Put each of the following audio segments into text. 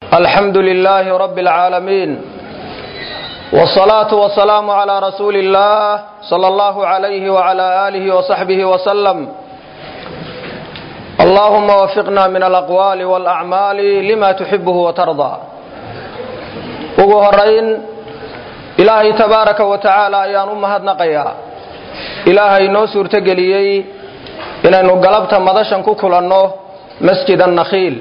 الحمد لله رب العالمين والصلاة والسلام على رسول الله صلى الله عليه وعلى آله وصحبه وسلم اللهم وفقنا من الأقوال والأعمال لما تحبه وترضى ugu horayn ilaahay tabaaraka wa tacaala ayaan u mahadnaqayaa ilaahay noo suurtogeliyey inaynu galabta madashan ku kulanno masjid annakhiil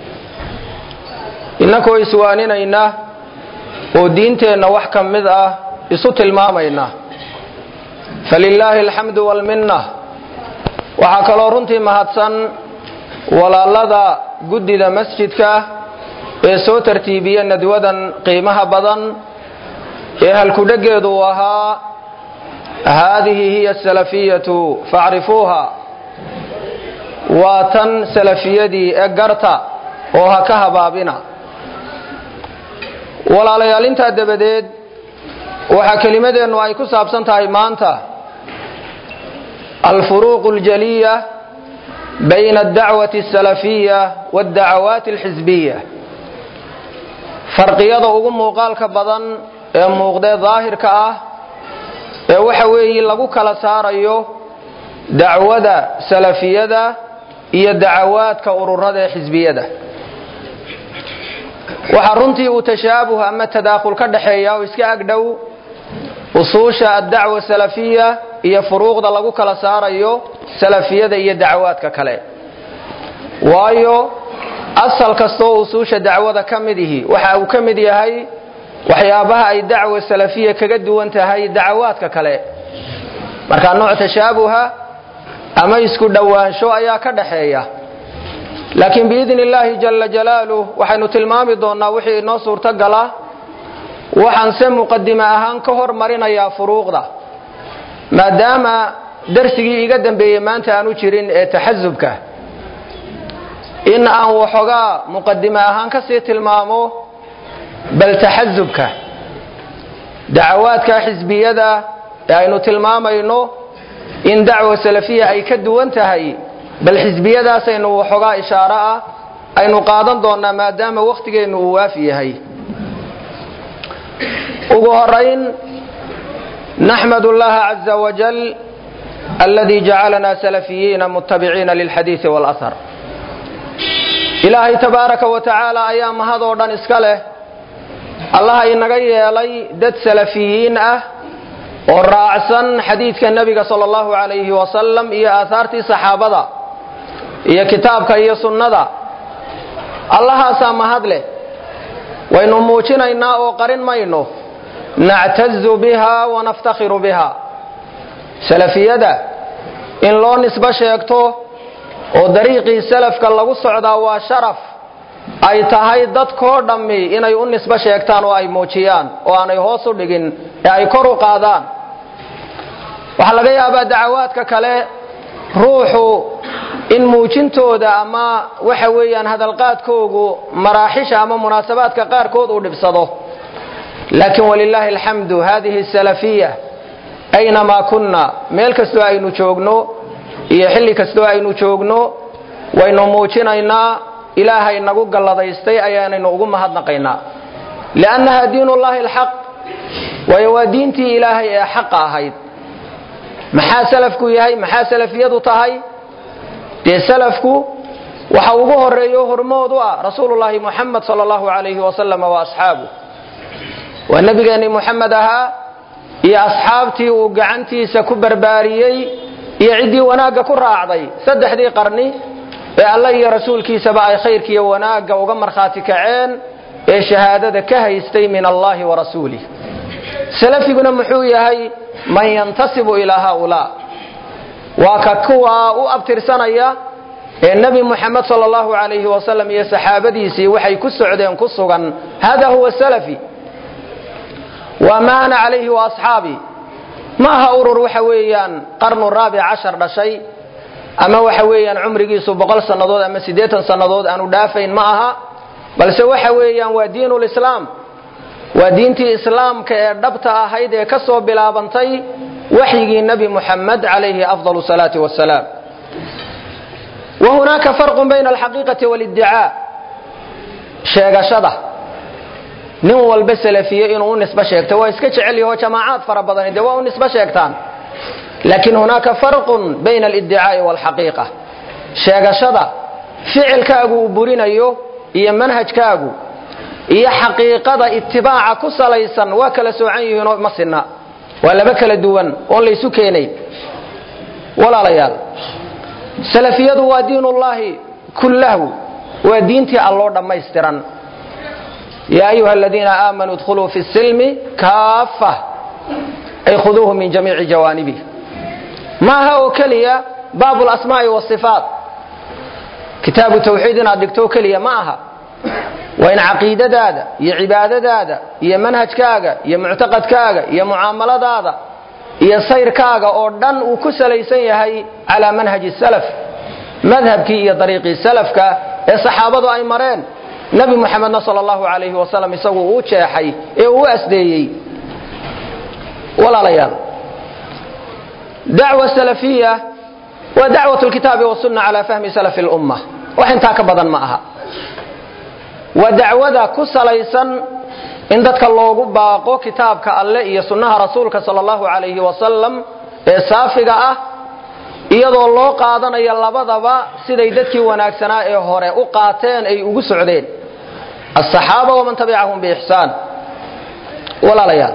innakoo iswaaninayna oo diinteenna wax ka mid ah isu tilmaamayna falilaahi alxamdu walminna waxaa kaloo runtii mahadsan walaalada guddida masjidka ee soo tartiibiya nadwadan qiimaha badan ee halkudheggeedu uu ahaa haadihi hiya asalafiyatu facrifuuha waa tan salafiyadii ee garta oo ha ka habaabina walaalayaal intaa dabadeed waxaa kelimadeennu ay ku saabsan tahay maanta alfuruuqu اljaliya bayna addacwati asalafiya waaddacawaati alxisbiya farqiyada ugu muuqaalka badan ee muuqdee daahirka ah ee waxa weeye lagu kala saarayo dacwada salafiyada iyo dacawaadka ururada ee xisbiyada waxaa runtii uu tashaabuh ama tadaakhul ka dhaxeeya oo iska agdhow usuusha addacwa salafiya iyo furuuqda lagu kala saarayo salafiyada iyo dacawaadka kale waayo asal kastoo usuusha dacwada ka mid ihi waxa uu ka mid yahay waxyaabaha ay dacwa salafiya kaga duwan tahay dacawaadka kale markaa nooc tashaabuha ama isku dhowaansho ayaa ka dhaxeeya laakiin biidni illaahi jala jalaaluh waxaynu tilmaami doonnaa wixii inoo suurtogala waxaan se muqadime ahaan ka hormarinayaa furuuqda maadaama darsigii iga dambeeyey maanta aanu jirin ee taxasubka in aan waxoogaa muqadime ahaan ka sii tilmaamo bal taxasubka dacawaadka xisbiyada ee aynu tilmaamayno in dacwa salafiya ay ka duwan tahay bal xisbiyadaasaynu waxoogaa ishaaro ah aynu qaadan doonnaa maadaama wakhtigeennu uu waafi yahay ugu horayn naxmad اllaha caza wajal aladi jacalana salafiyiina mutabiciina lilxadiidi wاlahar ilaahay tabaaraka wa tacaala ayaa mahadoo dhan iska leh allaha inaga yeelay dad salafiyiin ah oo raacsan xadiidka nebiga sala allahu calayhi wasalam iyo aahaartii saxaabada iyo kitaabka iyo sunnada allahaasaa mahad leh waynu muujinaynaa oo qarin mayno nactazu biha wanaftakhiru biha salafiyada in loo nisbo sheegto oo dariiqii salafka lagu socdaa waa sharaf ay tahay dadkoo dhammi inay u nisbo sheegtaan oo ay muujiyaan oo aanay hoos u dhigin ee ay kor u qaadaan waxaa laga yaabaa dacawaadka kale ruuxu in muujintooda ama waxa weeyaan hadalqaadkoogu maraaxisha ama munaasabaadka qaarkood uu dhibsado laakiin walilaahi alxamdu hadihi salafiya aynamaa kunna meel kastoo aynu joogno iyo xilli kastoo aynu joogno waynu muujinaynaa ilaahay nagu galladaystay ayaanaynu ugu mahadnaqaynaa liannaha diinullahi alxaq waayo waa diintii ilaahay ee xaqa ahayd maxaa salafku yahay maxaa salafiyadu tahay dee salafku waxa ugu horeeyo hormood u ah rasuulullaahi muxamed sala allahu calayhi wasalam wa asxaabu waa nebigeenni muxamed ahaa iyo asxaabtii uu gacantiisa ku barbaariyey iyo ciddii wanaagga ku raacday saddexdii qarni ee alla iyo rasuulkiisaba ay khayrkiiyo wanaagga uga markhaati kaceen ee shahaadada ka haystay min allahi wa rasuulih salafiguna muxuu yahay man yantasibu ilaa haaulaa waa ka kuwaa u abtirsanaya ee nebi muxamed sala allahu calayhi wasalam iyo saxaabadiisii waxay ku socdeen ku sugan hada huwa salafi waa ma ana calayhi wa asxaabi ma aha urur waxa weeyaan qarnu raabic cashar dhashay ama waxa weeyaan cumrigiisu boqol sannadood ama siddeetan sannadood aanu dhaafayn ma aha balse waxa weeyaan waa diinulislaam waa diintii islaamka ee dhabta ahayd ee ka soo bilaabantay waxyigii nebi muxamed calayhi afdal salaati wasalaam wa hunaaka farqun bayna alxaqiiqati waalidicaa sheegashada nin walba salafiye inuu u nisbo sheegto waa iska jecel yaho jamaacaad fara badani dee waa u nisbo sheegtaan laakiin hunaaka farqun bayna aliddicaai waalxaqiiqa sheegashada ficilkaagu uu burinayo iyo manhajkaagu iyo xaqiiqada itibaaca ku salaysan waa kala soocan yihiinoo ma sinna waa laba kala duwan oon laysu keenay walaalayaal salafiyadu waa diinullaahi kullahu waa diintii alloo dhammaystiran yaa ayuha aladiina aamanuu idkhuluu fi silmi kaafa ay khuduuhu min jamiici jawaanibih maaha oo keliya baabu lasmaa'i wasifaat kitaabu tawxiid inaad dhigto keliya ma aha waa in caqiidadaada iyo cibaadadaada iyo manhajkaaga iyo muctaqadkaaga iyo mucaamaladaada iyo sayrkaaga oo dhan uu ku salaysan yahay calaa manhaji salaf madhabkii iyo dariiqii salafka ee saxaabadu ay mareen nebi muxamedna sal allahu alayhi wasalam isagu uu jeexay ee uu asdeeyey walaalayaal dacwa salafiya waa dacwat lkitaabi wasunna calaa fahmi salafi lumma wax intaa ka badan ma aha waa dacwada ku salaysan in dadka loogu baaqo kitaabka alle iyo sunnaha rasuulka sal allahu alayhi wasalam ee saafiga ah iyadoo loo qaadanayo labadaba siday dadkii wanaagsanaa ee hore u qaateen ay ugu socdeen asaxaaba waman tabicahum biixsaan walaalayaal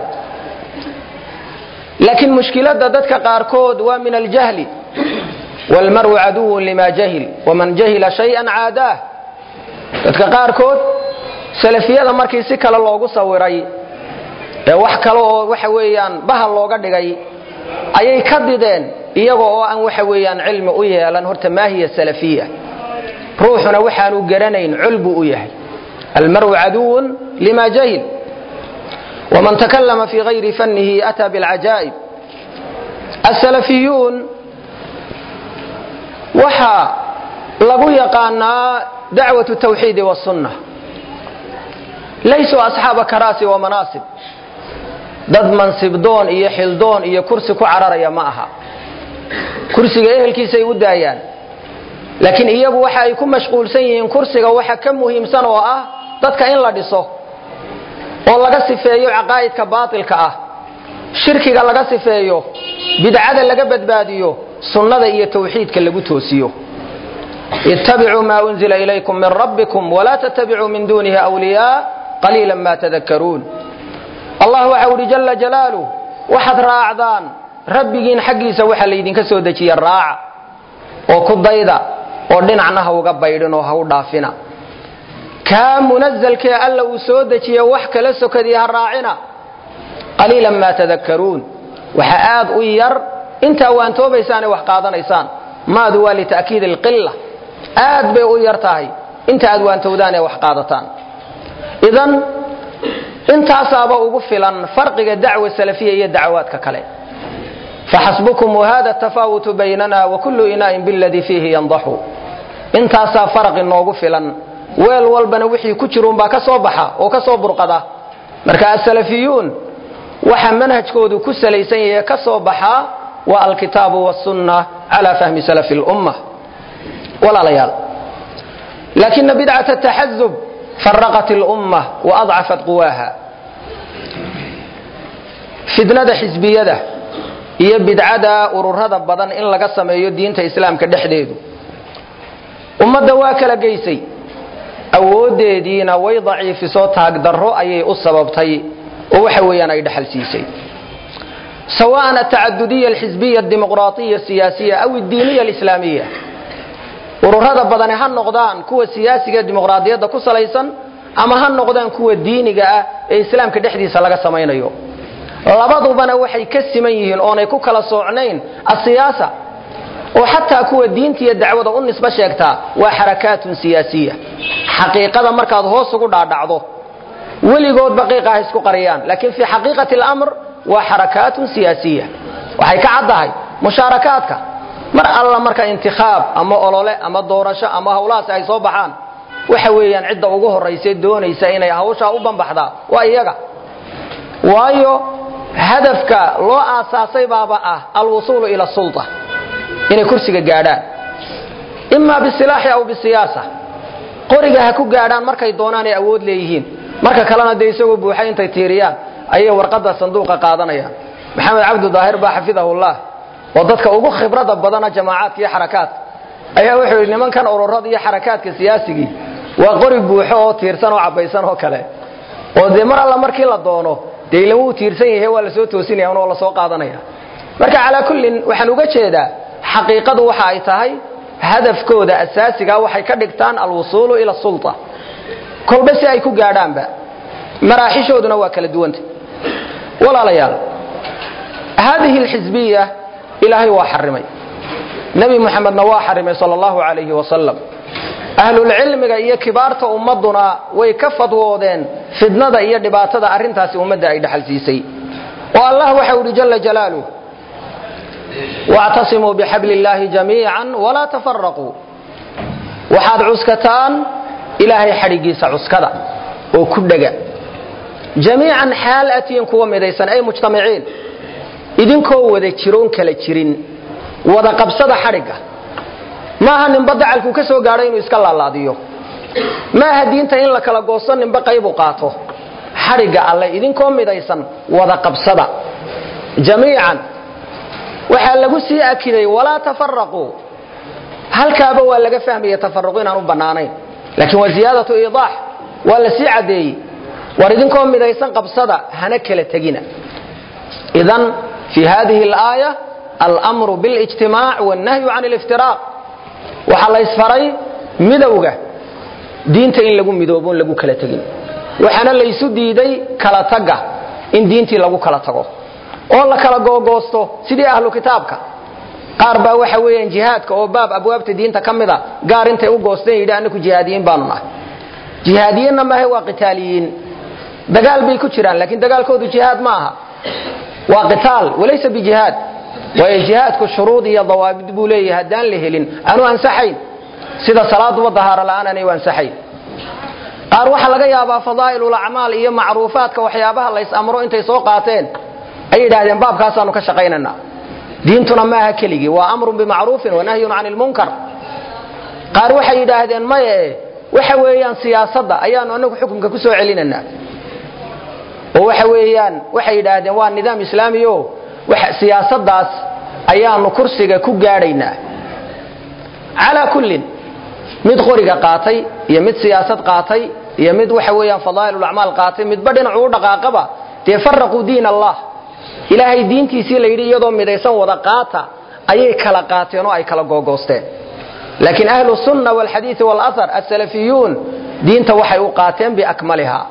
laakiin mushkiladda dadka qaarkood waa min aljahli waalmaru caduwun lima jahil waman jahila shayan caadaah dadka qaarkood salafiyada markii si kale loogu sawiray ee wax kale oo waxa weeyaan bahal looga dhigay ayay ka dideen iyaga oo aan waxa weeyaan cilmi u yeelan horta maahiya salafiya ruuxuna waxaanu garanayn col buu u yahay almaru caduwun lima jahil waman takallama fi gayri fannihi ataa bilcajaa'ib asalafiyuun waxaa lagu yaqaanaa dacwatu tawxiidi wasunna laysuu asxaaba karaasi wa manaasib dad mansibdoon iyo xildoon iyo kursi ku cararaya ma aha kursiga ehelkiisay u daayaan laakiin iyagu waxa ay ku mashquulsan yihiin kursiga waxa ka muhiimsan oo ah dadka in la dhiso oo laga sifeeyo caqaa'idka baatilka ah shirkiga laga sifeeyo bidcada laga badbaadiyo sunnada iyo tawxiidka lagu toosiyo ittabicuu maa unzila ilaykum min rabbikum walaa tattabicuu min duunihi wliyaa qaliila ma tadakkaruun allah waxau uhi jala jalaaluh waxaad raacdaan rabbigiin xaggiisa waxa laydinka soo dejiya raaca oo ku dayda oo dhinacna ha uga baydhin oo ha u dhaafina kaa munazalkee alla uu soo dejiye wax kala sokadii ha raacina qaliilan maa tadakkaruun waxa aad u yar intaa waantoobaysaan ee wax qaadanaysaan maadu waa lita'kiid alqilla aad bay u yar tahay inta aad waantowdaan ee wax qaadataan idan intaasaaba ugu filan farqiga dacwa salafiya iyo dacwaadka kale faxasbukum wahada tafaawutu baynana wakulu inaa'in biladii fiihi yandaxu intaasaa faraq inoogu filan weel walbana wixii ku jiruunbaa ka soo baxa oo ka soo burqada marka asalafiyuun waxa manhajkoodu ku salaysan yahe ka soo baxaa waa alkitaabu wاsunna cala fahmi salafi اlumma walaalayaal laakina bidcaة taxazub faraqat اlumma waadcafat quwaaha fitnada xisbiyada iyo bidcada ururada badan in laga sameeyo diinta islaamka dhexdeedu ummadda waa kala geysay awoodeediina way daciifisoo taagdarro ayay u sababtay oo waxa weeyaan ay dhexal siisay sawaan atacadudiya alxisbiya adimuqraatiya asiyaasiya aw addiiniya alislaamiya ururada badani ha noqdaan kuwa siyaasiga dimuqraadiyadda ku salaysan ama ha noqdaan kuwa diiniga ah ee islaamka dhexdiisa laga samaynayo labadubana waxay ka siman yihiin oonay ku kala soocnayn asiyaasa oo xataa kuwa diinta iyo dacwada u nisbo sheegtaa waa xarakaatun siyaasiya xaqiiqada markaad hoos ugu dhaadhacdo weligood baqiiqa ha isku qariyaan laakiin fii xaqiiqati alamr waa xarakaatun siyaasiya waxay ka caddahay mushaarakaadka mar alla marka intikhaab ama olole ama doorasho ama hawlahaasi ay soo baxaan waxa weeyaan cidda ugu horraysa doonaysa inay hawshaa u banbaxdaa waa iyaga waayo hadafka loo aasaasay baaba ah alwusuulu ila sulta inay kursiga gaadhaan ima bisilaaxi aw bisiyaasa qoriga ha ku gaadhaan markay doonaan ay awood leeyihiin marka kalena dee isagoo buuxay intay tiiriyaan ayay warqadda sanduuqa qaadanayaan maxamed cabdu daahir baa xafidahullah oo dadka ugu khibrada badana jamaacaadka iyo xarakaadka ayaa wuxuu yidhi nimankan ururada iyo xarakaadka siyaasigii waa qori buuxo oo tiirsan oo cabaysan oo kale oo dee mar alla markii la doono dee ilama uu tiirsan yahay waa lasoo toosinaya oo lasoo qaadanaya marka calaa kullin waxaan uga jeedaa xaqiiqadu waxa ay tahay hadafkooda asaasiga waxay ka dhigtaan alwusuulu ila sulta kolba si ay ku gaadhaanba maraaxishooduna waa kala duwanta walaalayaal haadihi alxisbiya ilaahay waa xarimay nebi muxamedna waa xarimay sal allahu calayhi wasalam ahlulcilmiga iyo kibaarta ummaduna way ka fadwoodeen fidnada iyo dhibaatada arrintaasi ummadda ay dhexalsiisay oo allah waxa uhi jala jalaaluh wactasimuu bixabli illaahi jamiican walaa tafaraquu waxaad cuskataan ilaahay xadhigiisa cuskada oo ku dhega jamiican xaal atiyin kuwa midaysan ay mujtamiciin idinkoo wada jiroon kala jirin wada qabsada xadhigga maaha ninba dacalkuu ka soo gaadho inuu iska laalaadiyo maaha diinta in la kala goosto ninba qaybu qaato xadhigga alle idinkoo midaysan wada qabsada jamiican waxaa lagu sii akiday walaa tafaraquu halkaaba waa laga fahmaya tafaruq inaan u bannaanayn laakiin waa ziyaadatu iidaax waa la sii caddeeyey war idinkoo midaysan qabsada hana kala tegina idan fi hadihi alaaya almru biاlijtimaac wاnnahyu can اliftiraaq waxaa la ysfaray midowga diinta in lagu midoobo lagu kala tegin waxaana laysu diiday kala tagga in diintii lagu kala tago oo la kala googoosto sidii ahlu kitaabka qaar baa waxa weeyaan jihaadka oo baab abwaabta diinta ka mida gaar intay u goosteen yidhi anaku jihaadiyiin baanu nahay jihaadiyiinna maahe waa qitaaliyiin dagaal bay ku jiraan laakiin dagaalkoodu jihaad ma aha waa qitaal walaysa bijihaad waayo jihaadku shuruud iyo dawaabid buu leeyahay haddaan la helin aanu ansaxayn sida salaaduba dahaaro la'aan aanay u ansaxayn qaar waxaa laga yaabaa fadaa'ilul acmaal iyo macruufaadka waxyaabaha lays amro intay soo qaateen ay yidhaahdeen baabkaasaanu ka shaqaynaynaa diintuna maaha keligii waa amrun bimacruufin wanahyun can ilmunkar qaar waxay yidhaahdeen maye waxa weeyaan siyaasadda ayaanu anagu xukunka ku soo celinaynaa oo waxa weeyaan waxay yidhaahdeen waa nidaam islaami o siyaasadaas ayaanu kursiga ku gaadhaynaa calaa kullin mid qoriga qaatay iyo mid siyaasad qaatay iyo mid waxa weeyaan fadaa'ilulacmaal qaatay midba dhinacu u dhaqaaqaba dee faraquu diin allah ilaahay diintiisii la yidhi iyadoo midaysan wada qaata ayay kala qaateen oo ay kala googoosteen laakiin ahlu sunna walxadiidi walahar asalafiyuun diinta waxay u qaateen biakmaliha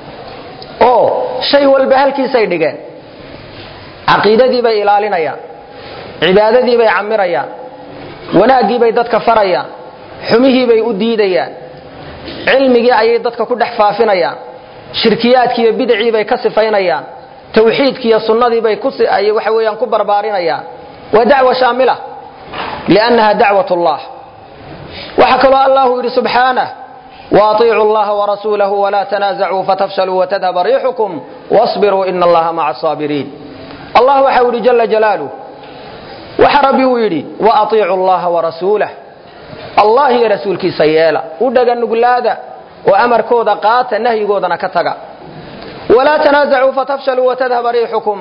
oo shay walba halkiisay dhigeen caqiidadii bay ilaalinayaan cibaadadii bay camirayaan wanaaggii bay dadka farayaan xumihii bay u diidayaan cilmigii ayay dadka ku dhex faafinayaan shirkiyaadkiiyo bidacii bay ka sifaynayaan tawxiidkiiyo sunnadii bay waxa weeyaan ku barbaarinayaan waa dacwa shaamila liannaha dacwat ullah waxaa kaloo allahu yidhi subxaanah waaطiicuu allaha warasuulahu walaa tanaasacuu fatafshaluu watadhaba riixukum wasbiruu ina allaha maca asaabiriin allah waxa u yidhi jala jalaaluh waxa rabbi uu yidhi waaطiicu allaha warasuulah allah iyo rasuulkiisa yeela u dhaga nuglaada oo amarkooda qaata nahyigoodana ka taga walaa tanaasacuu fatafshaluu watadhaba riixukum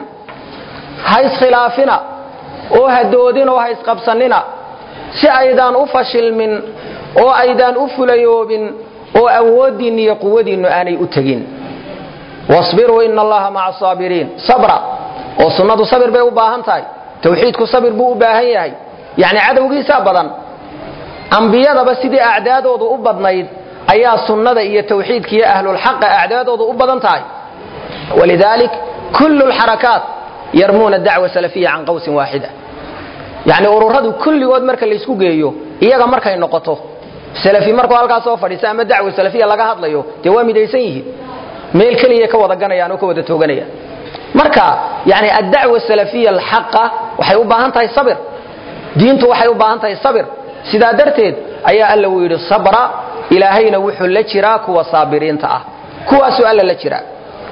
ha iskhilaafina oo ha doodin oo ha isqabsanina si aydaan u fashilmin oo aydaan u fulayoobin oo awooddiinna iyo quwadiinnu aanay u tegin wasbiruu ina allaha maca asaabiriin sabra oo sunnadu sabir bay u baahan tahay tawxiidku sabir buu u baahan yahay yacni cadowgiisaa badan ambiyadaba sidii acdaadoodu u badnayd ayaa sunnada iyo tawxiidka iyo ahlulxaqa acdaadoodu u badan tahay walidaalik kullu lxarakaat yarmuuna dacwa salafiya can qawsin waaxida yacni ururadu kulligood marka laysku geeyo iyaga markay noqoto salafi markuu halkaas soo fadhiisa ama dacwa salafiya laga hadlayo dee waa midaysan yihiin meel keliya ka wada ganayaan oo ka wada tooganayaan marka yani addacwa salafiya alxaqa waxay u baahan tahay sabir diintu waxay u baahan tahay sabir sidaa darteed ayaa alla uu yidhi sabra ilaahayna wuxuu la jiraa kuwa saabiriinta ah kuwaasuu alla la jiraa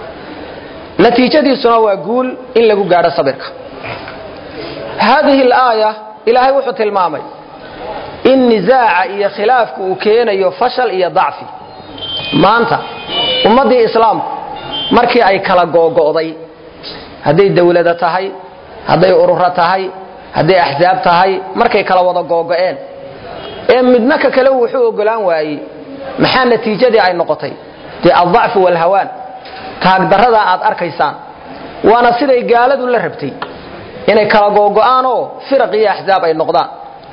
natiijadiisuna waa guul in lagu gaadho sabirka haadihi alaaya ilaahay wuxuu tilmaamay in nisaaca iyo khilaafku uu keenayo fashal iyo dacfi maanta ummaddii islaamku markii ay kala googo'day hadday dawlada tahay hadday ururo tahay hadday axsaab tahay markay kala wada googo'een ee midna ka kale wuxuu ogolaan waayey maxaa natiijadii ay noqotay dee aldacfu waalhawaan taagdarrada aad arkaysaan waana siday gaaladu la rabtay inay kala googo'aan oo firaq iyo axsaab ay noqdaan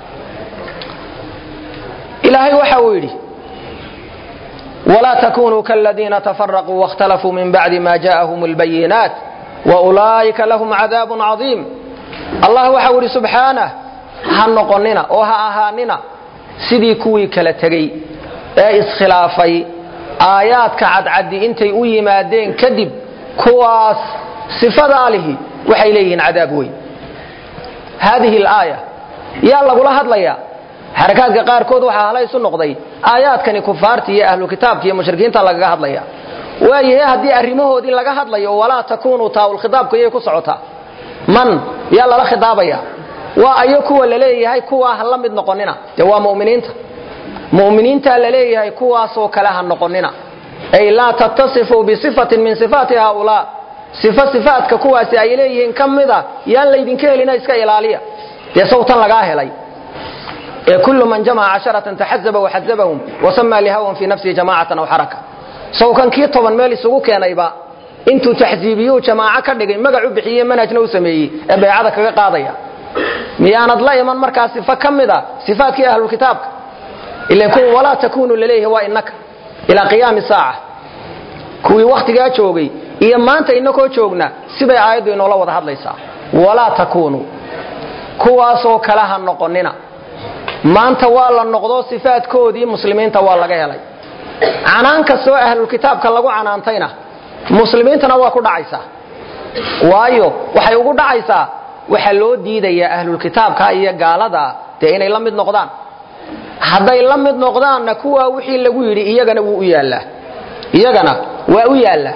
ilaahay waxa uu yidhi walaa takunuu kaladiina tafaraquu waاkhtalafuu min bacdi ma ja'ahum اlbayinaat waulaa'ika lahum cadaabun cadiim allah waxau yidhi subxaanah ha noqonina oo ha ahaanina sidii kuwii kala tegey ee iskhilaafay aayaadka cadcaddi intay u yimaadeen kadib kuwaas sifadaa lihi waxay leeyihiin cadaab weyn haadihi alaaya yaa lagula hadlayaa xarakaadka qaarkood waxaa halaysu noqday aayaadkani kufaarta iyo ahlu kitaabka iyo mushrikiinta lagaga hadlaya waayahe haddii arrimahoodii laga hadlayo walaa takunuu taawulkhitaabku iyay ku socotaa man yaa lala khidaabaya waa ayo kuwa laleeyahay kuwaa ha la mid noqonina dee waa muminiinta muminiintaa laleeyahay kuwaasoo kale ha noqonina ay laa tattasifuu bisifatin min sifaati haaulaa sifo sifaadka kuwaasi ay leeyihiin ka mida yaan laydinka helina iska ilaaliya dee sawtan lagaa helay ee kullu man jamaca casharatan taxazaba waxazabahum wasamaa lihawan fii nafsihi jamaacatan aw xaraka sawkan kii toban meel isugu keenayba intuu taxsiibiyuu jamaaco ka dhigay magac u bixiye manhajna u sameeyey ee baycada kaga qaadaya miyaanad la iman markaa sifo ka mida sifaadkii ahlulkitaabka ilan kuwa walaa takunuu laleeyahay waa innaka ilaa qiyaami saaca kuwii wakhtigaa joogay iyo maanta inakoo joogna sibay aayaddu inoola wada hadlaysaa walaa takunuu kuwaasoo kale ha noqonina maanta waa la noqdo sifaadkoodii muslimiinta waa laga helay canaan kastoo ahlulkitaabka lagu canaantayna muslimiintana waa ku dhacaysaa waayo waxay ugu dhacaysaa waxaa loo diidayaa ahlulkitaabka iyo gaalada dee inay la mid noqdaan hadday la mid noqdaanna kuwaa wixii lagu yidhi iyagana wuu u yaallaa iyagana waa u yaallaa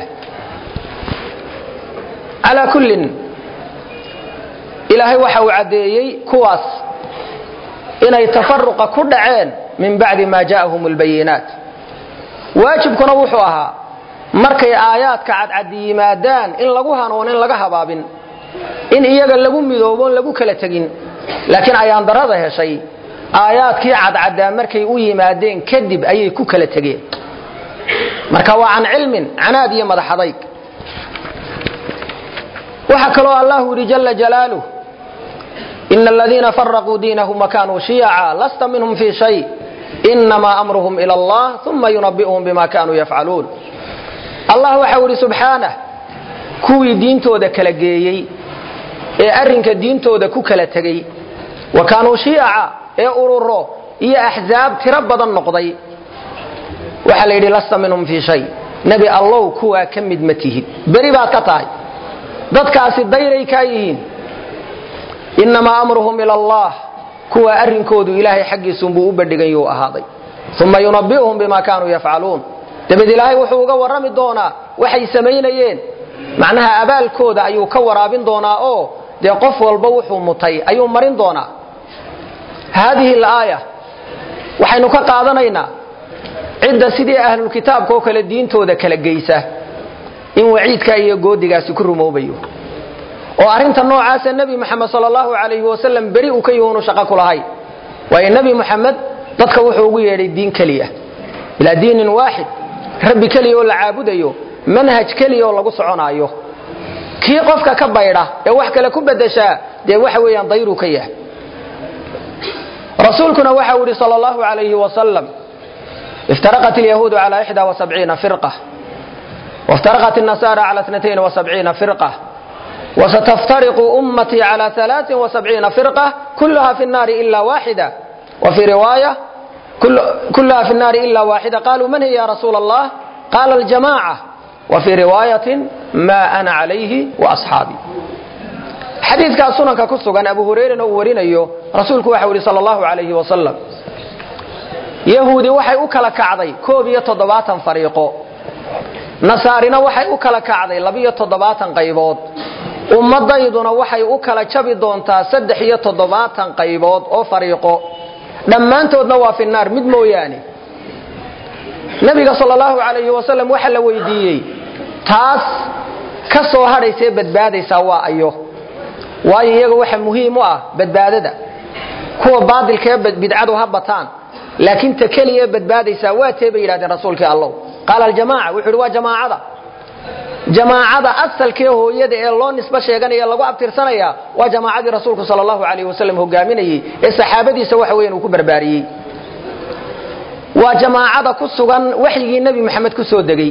calaa kullin ilaahay waxa uu caddeeyey kuwaas inay tafaruqa ku dhaceen min bacdi maa ja'ahum albayinaat waajibkuna wuxuu ahaa markay aayaadka cadcaddi yimaadaan in lagu hanuunin laga habaabin in iyaga lagu midooboon lagu kala tegin laakiin ayaan darada heshay aayaadkii cadcaddaa markay u yimaadeen kadib ayay ku kala tegeen marka waa can cilmin canaad iyo madaxadayg waxaa kaloo allahu yidhi jala jalaaluh ina aladiina faraquu diinahum wakanuu shiyaca lasta minhum fii shay inamaa amruhum ila allah uma yunabi'uhum bima kanuu yafcaluun allah waxau yidhi subxaanah kuwii diintooda kala geeyey ee arrinka diintooda ku kala tegey wa kaanuu shiyaca ee ururo iyo axsaab tiro badan noqday waxaa la yidhi lasta minhum fii shay nebi allow kuwaa ka mid ma tihid beri baad ka tahay dadkaasi dayray kaa yihiin inamaa amruhum ila allah kuwaa arrinkoodu ilaahay xaggiisunbuu u bandhiganyuu ahaaday uma yunabi'uhum bima kaanuu yafcaluun dabeed ilaahay wuxuu uga warrami doonaa waxay samaynayeen macnaha abaalkooda ayuu ka waraabin doonaa oo dee qof walba wuxuu mutay ayuu marin doonaa haadihi alaaya waxaynu ka qaadanaynaa cidda sidii ahlulkitaabka oo kale diintooda kala geysa in waciidka iyo goodigaasi ku rumoobayo oo arrinta noocaasa nebi moxamed sal allahu calayhi wasalam beri uu ka yuhunu shaqo ku lahay waayo nebi moxamed dadka wuxuu ugu yeedhay diin keliya ilaa diinin waaxid rabbi keliya oo la caabudayo manhaj keliya oo lagu soconaayo kii qofka ka baydha ee wax kale ku bedeshaa dee waxa weeyaan dayruu ka yahay rasuulkuna waxau yidhi sal allahu calayhi wasalam iftaraqat alyahuudu cala ixda wasabciina firqa وافترقت النصارى على اثنتين وسبعين فرقة وستفترق أمتي على ثلاث وسبعين فرقة كلها في النار إلا واحدة وفي رواية كل كلها في النار إلا واحدة قالوا من هي يا رسول الله قال الجماعة وفي رواية ما أنا عليه وأصحابي حديث كان سنن كسغان أبو هريرة ورينيو رسولك وحوري صلى الله عليه وسلم يهودي waxay u kala kacday koob iyo toddobaatan fariiqo nasaarina waxay u kala kacday labiyo toddobaatan qaybood ummadayduna waxay u kala jabi doontaa saddex iyo toddobaatan qaybood oo fariiqo dhammaantoodna waa fi naar mid mooyaane nabiga sal allahu alayhi wasalam waxaa la weydiiyey taas ka soo hadhaysee badbaadaysaa waa ayo waayo iyaga waxa muhiim u ah badbaadada kuwa baadilkee bidcadu ha bataan laakiin ta keliya badbaadaysaa waa tee bay yidhahdeen rasuulkii allow qaala aljamaca wuxuu yidhi waa jamaacada jamaacada asalkee hooyada ee loo nisbo sheeganaya lagu abtirsanaya waa jamaacadii rasuulku sal allahu alayh wasalam hogaaminayey ee saxaabadiisa waxa weyan uu ku barbaariyey waa jamaacada ku sugan waxyigii nebi maxamed ku soo degey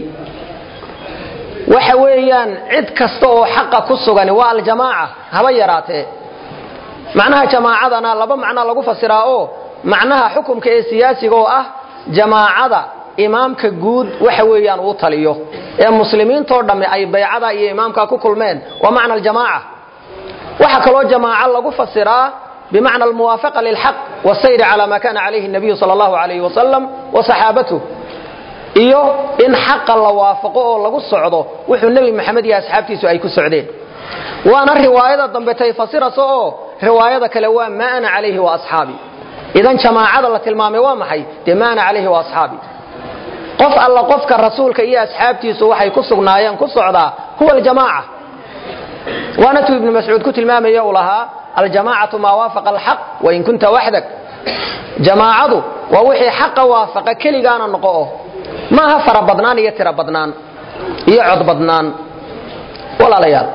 waxa weeyaan cid kasta oo xaqa ku sugani waa aljamaaca haba yaraatee macnaha jamaacadana laba macnaa lagu fasiraa oo macnaha xukumka ee siyaasiga oo ah jamaacada imaamka guud waxa weeyaan uu taliyo ee muslimiintoo dhamme ay baycada iyo imaamka ku kulmeen waa macna aljamaaca waxaa kaloo jamaaco lagu fasiraa bimacna almuwaafaqa lilxaq wasayri cala ma kana calayhi nabiyu sal allahu alayhi wasalam wa saxaabatuh iyo in xaqa la waafaqo oo lagu socdo wuxuu nebi maxamed iyo asxaabtiisu ay ku socdeen waana riwaayada dambe tay fasirasa oo riwaayada kale waa ma ana calayhi wa asxaabi idan jamaacada la tilmaamay waa maxay dee ma ana calayhi wa asxaabi qof alla qofka rasuulka iyo asxaabtiisu waxay ku sugnaayeen ku socdaa huwa aljamaaca waana tuu ibnu mascuud ku tilmaamaya uu lahaa aljamaacatu maa waafaqa alxaq wain kunta waxdak jamaacadu waa wixii xaqa waafaqa keligaana noqo o maaha fara badnaan iyo tiro badnaan iyo cod badnaan walaalayaal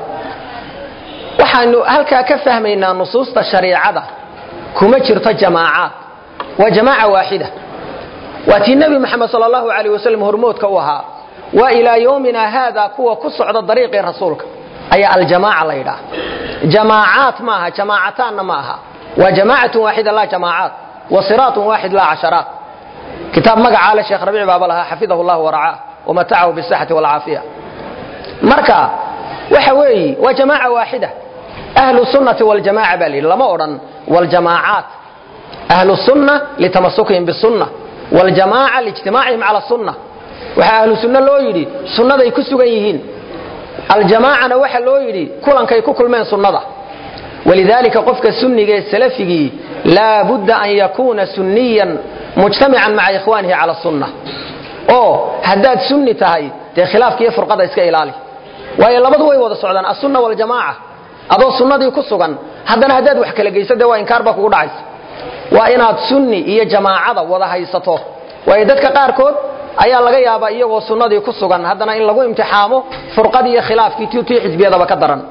waxaanu halkaa ka fahmaynaa nusuusta shariicada kuma jirto jamaacaad waa jamaaca waaxida waa tii nebi moxamed sal allahu alayh wasalam hormoodka u ahaa waa ilaa yowmina haada kuwa ku socda dariiqii rasuulka ayaa aljamaaca la yidhaah jamaacaat maaha jamaacataanna ma aha waa jamaacatun waaxida laa jamaacaat wa siraatun waaxid laa casharaat kitaab magacaa le sheekh rabiic baaba lahaa xafidahu llah waracaah wamatacahu bisaxati walcaafiya marka waxa weeyi waa jamaaca waaxida ahlu sunnati waljamaca baa layidhi lama odhan waljamaacaat ahlu sunna litamasukihim bisunna waljamaaca liijtimaacihim cala sunna waxaa ahlu sunno loo yidhi sunnaday ku sugan yihiin aljamaacana waxa loo yidhi kulankay ku kulmeen sunnada walidaalika qofka sunniga ee salafigii laa budda an yakuuna sunniyan mujtamican maca ikhwaanihi cala sunna oo haddaad sunni tahay dee khilaafka iyo furqada iska ilaali waayo labadu way wada socdaan asunna waljamaaca adoo sunnadii ku sugan haddana haddaad wax kala geyso dee waa inkaar baa kugu dhacaysa waa inaad sunni iyo jamaacada wada haysato waayo dadka qaarkood ayaa laga yaabaa iyagoo sunnadii ku sugan haddana in lagu imtixaamo furqadii iyo khilaafkii tii xisbiyadaba ka daran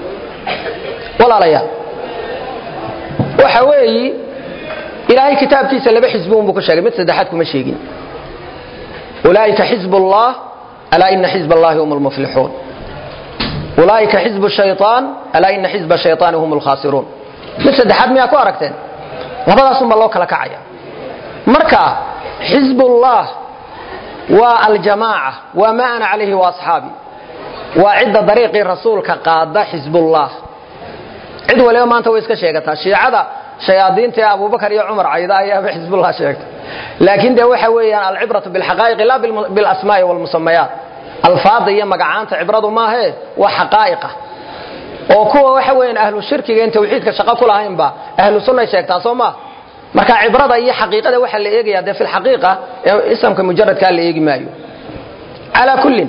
walaalayaal waxa weeyi ilaahay kitaabkiisa laba xisbi unbuu ku sheegay mid saddexaad kuma sheegin ulaaika xizb ullah alaa ina xizb allahi hum lmuflixuun ulaaika xizb shayaan alaa ina xizba shayaani hum lkhaasiruun mid saddexaad miyaa ku aragteen labadaasunbaa loo kala kacaya marka xizbullah waa aljamaaca waa ma ana calayhi wa asxaabi waa cidda dariiqii rasuulka qaada xizbullah cid waliba maanta way iska sheegataa shiicada shayaadiinta ee abubakar iyo cumar cayda ayaaba xizbullah sheegta laakiin dee waxa weeyaan alcibratu bilxaqaa'iqi laa bilasmaa'i walmusamayaat alfaada iyo magacaanta cibradu maahe waa xaqaa'iqa oo kuwa waxa weeyaan ahlu shirkiga in tawxiidka shaqo ku lahaynba ahlu sunnay sheegtaa soo maa marka cibrada iyo xaqiiqada waxaa la eegaya dee fi lxaqiiqa ee isamka mujaradkaa la eegi maayo calaa kullin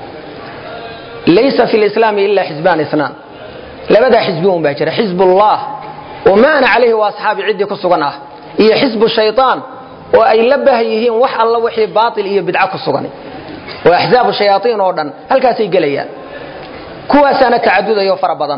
laysa fi lislaami ila xizbaan isnaan labadaa xisbi un baa jira xizbullah oo ma ana calayhi wa asxaabi ciddii ku sugan ah iyo xisbu shaytaan oo ay la bah yihiin wax alla wixii baatil iyo bidco ku sugan oo axzaabu shayaatiin oo dhan halkaasay gelayaan kuwaasaana tacadudayo fara badan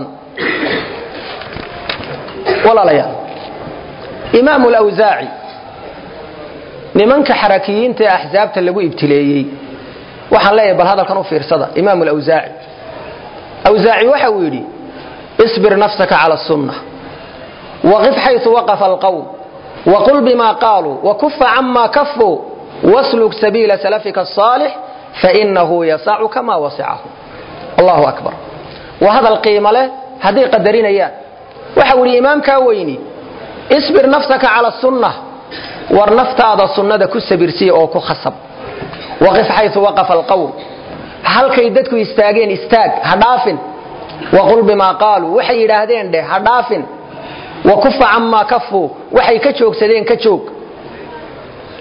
walaalayaal imaamu lawsaaci nimanka xarakiyiinta ee axsaabta lagu ibtileeyey waxaan leeyahay bal hadalkan u fiirsada imaamu lawsaaci awsaaci waxa uu yidhi isbir nafsaka cala sunna waqif xayثu waqafa alqowm waqul bima qaaluu wakufa cama kafuu wasluk sabiila salafika الصaalix fainahu yasacuka ma wasicahu allahu akbar waa hadal qiimo leh hadday qadarinayaan waxa uu yidhi imaamkaa weyni isbir nafsaka cala sunna war naftaada sunnada ku sabirsiya oo ku khasab waqif xayثu waqafa alqowm halkay dadku istaageen istaag ha dhaafin waqul bimaa qaaluu waxay yidhaahdeen dheh ha dhaafin wakufa camaa kafuu waxay ka joogsadeen ka joog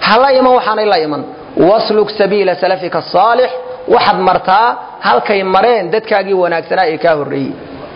hala iman waxaanay la iman wasluk sabiila salafika asaalix waxaad martaa halkay mareen dadkaagii wanaagsanaa ee kaa horreeyey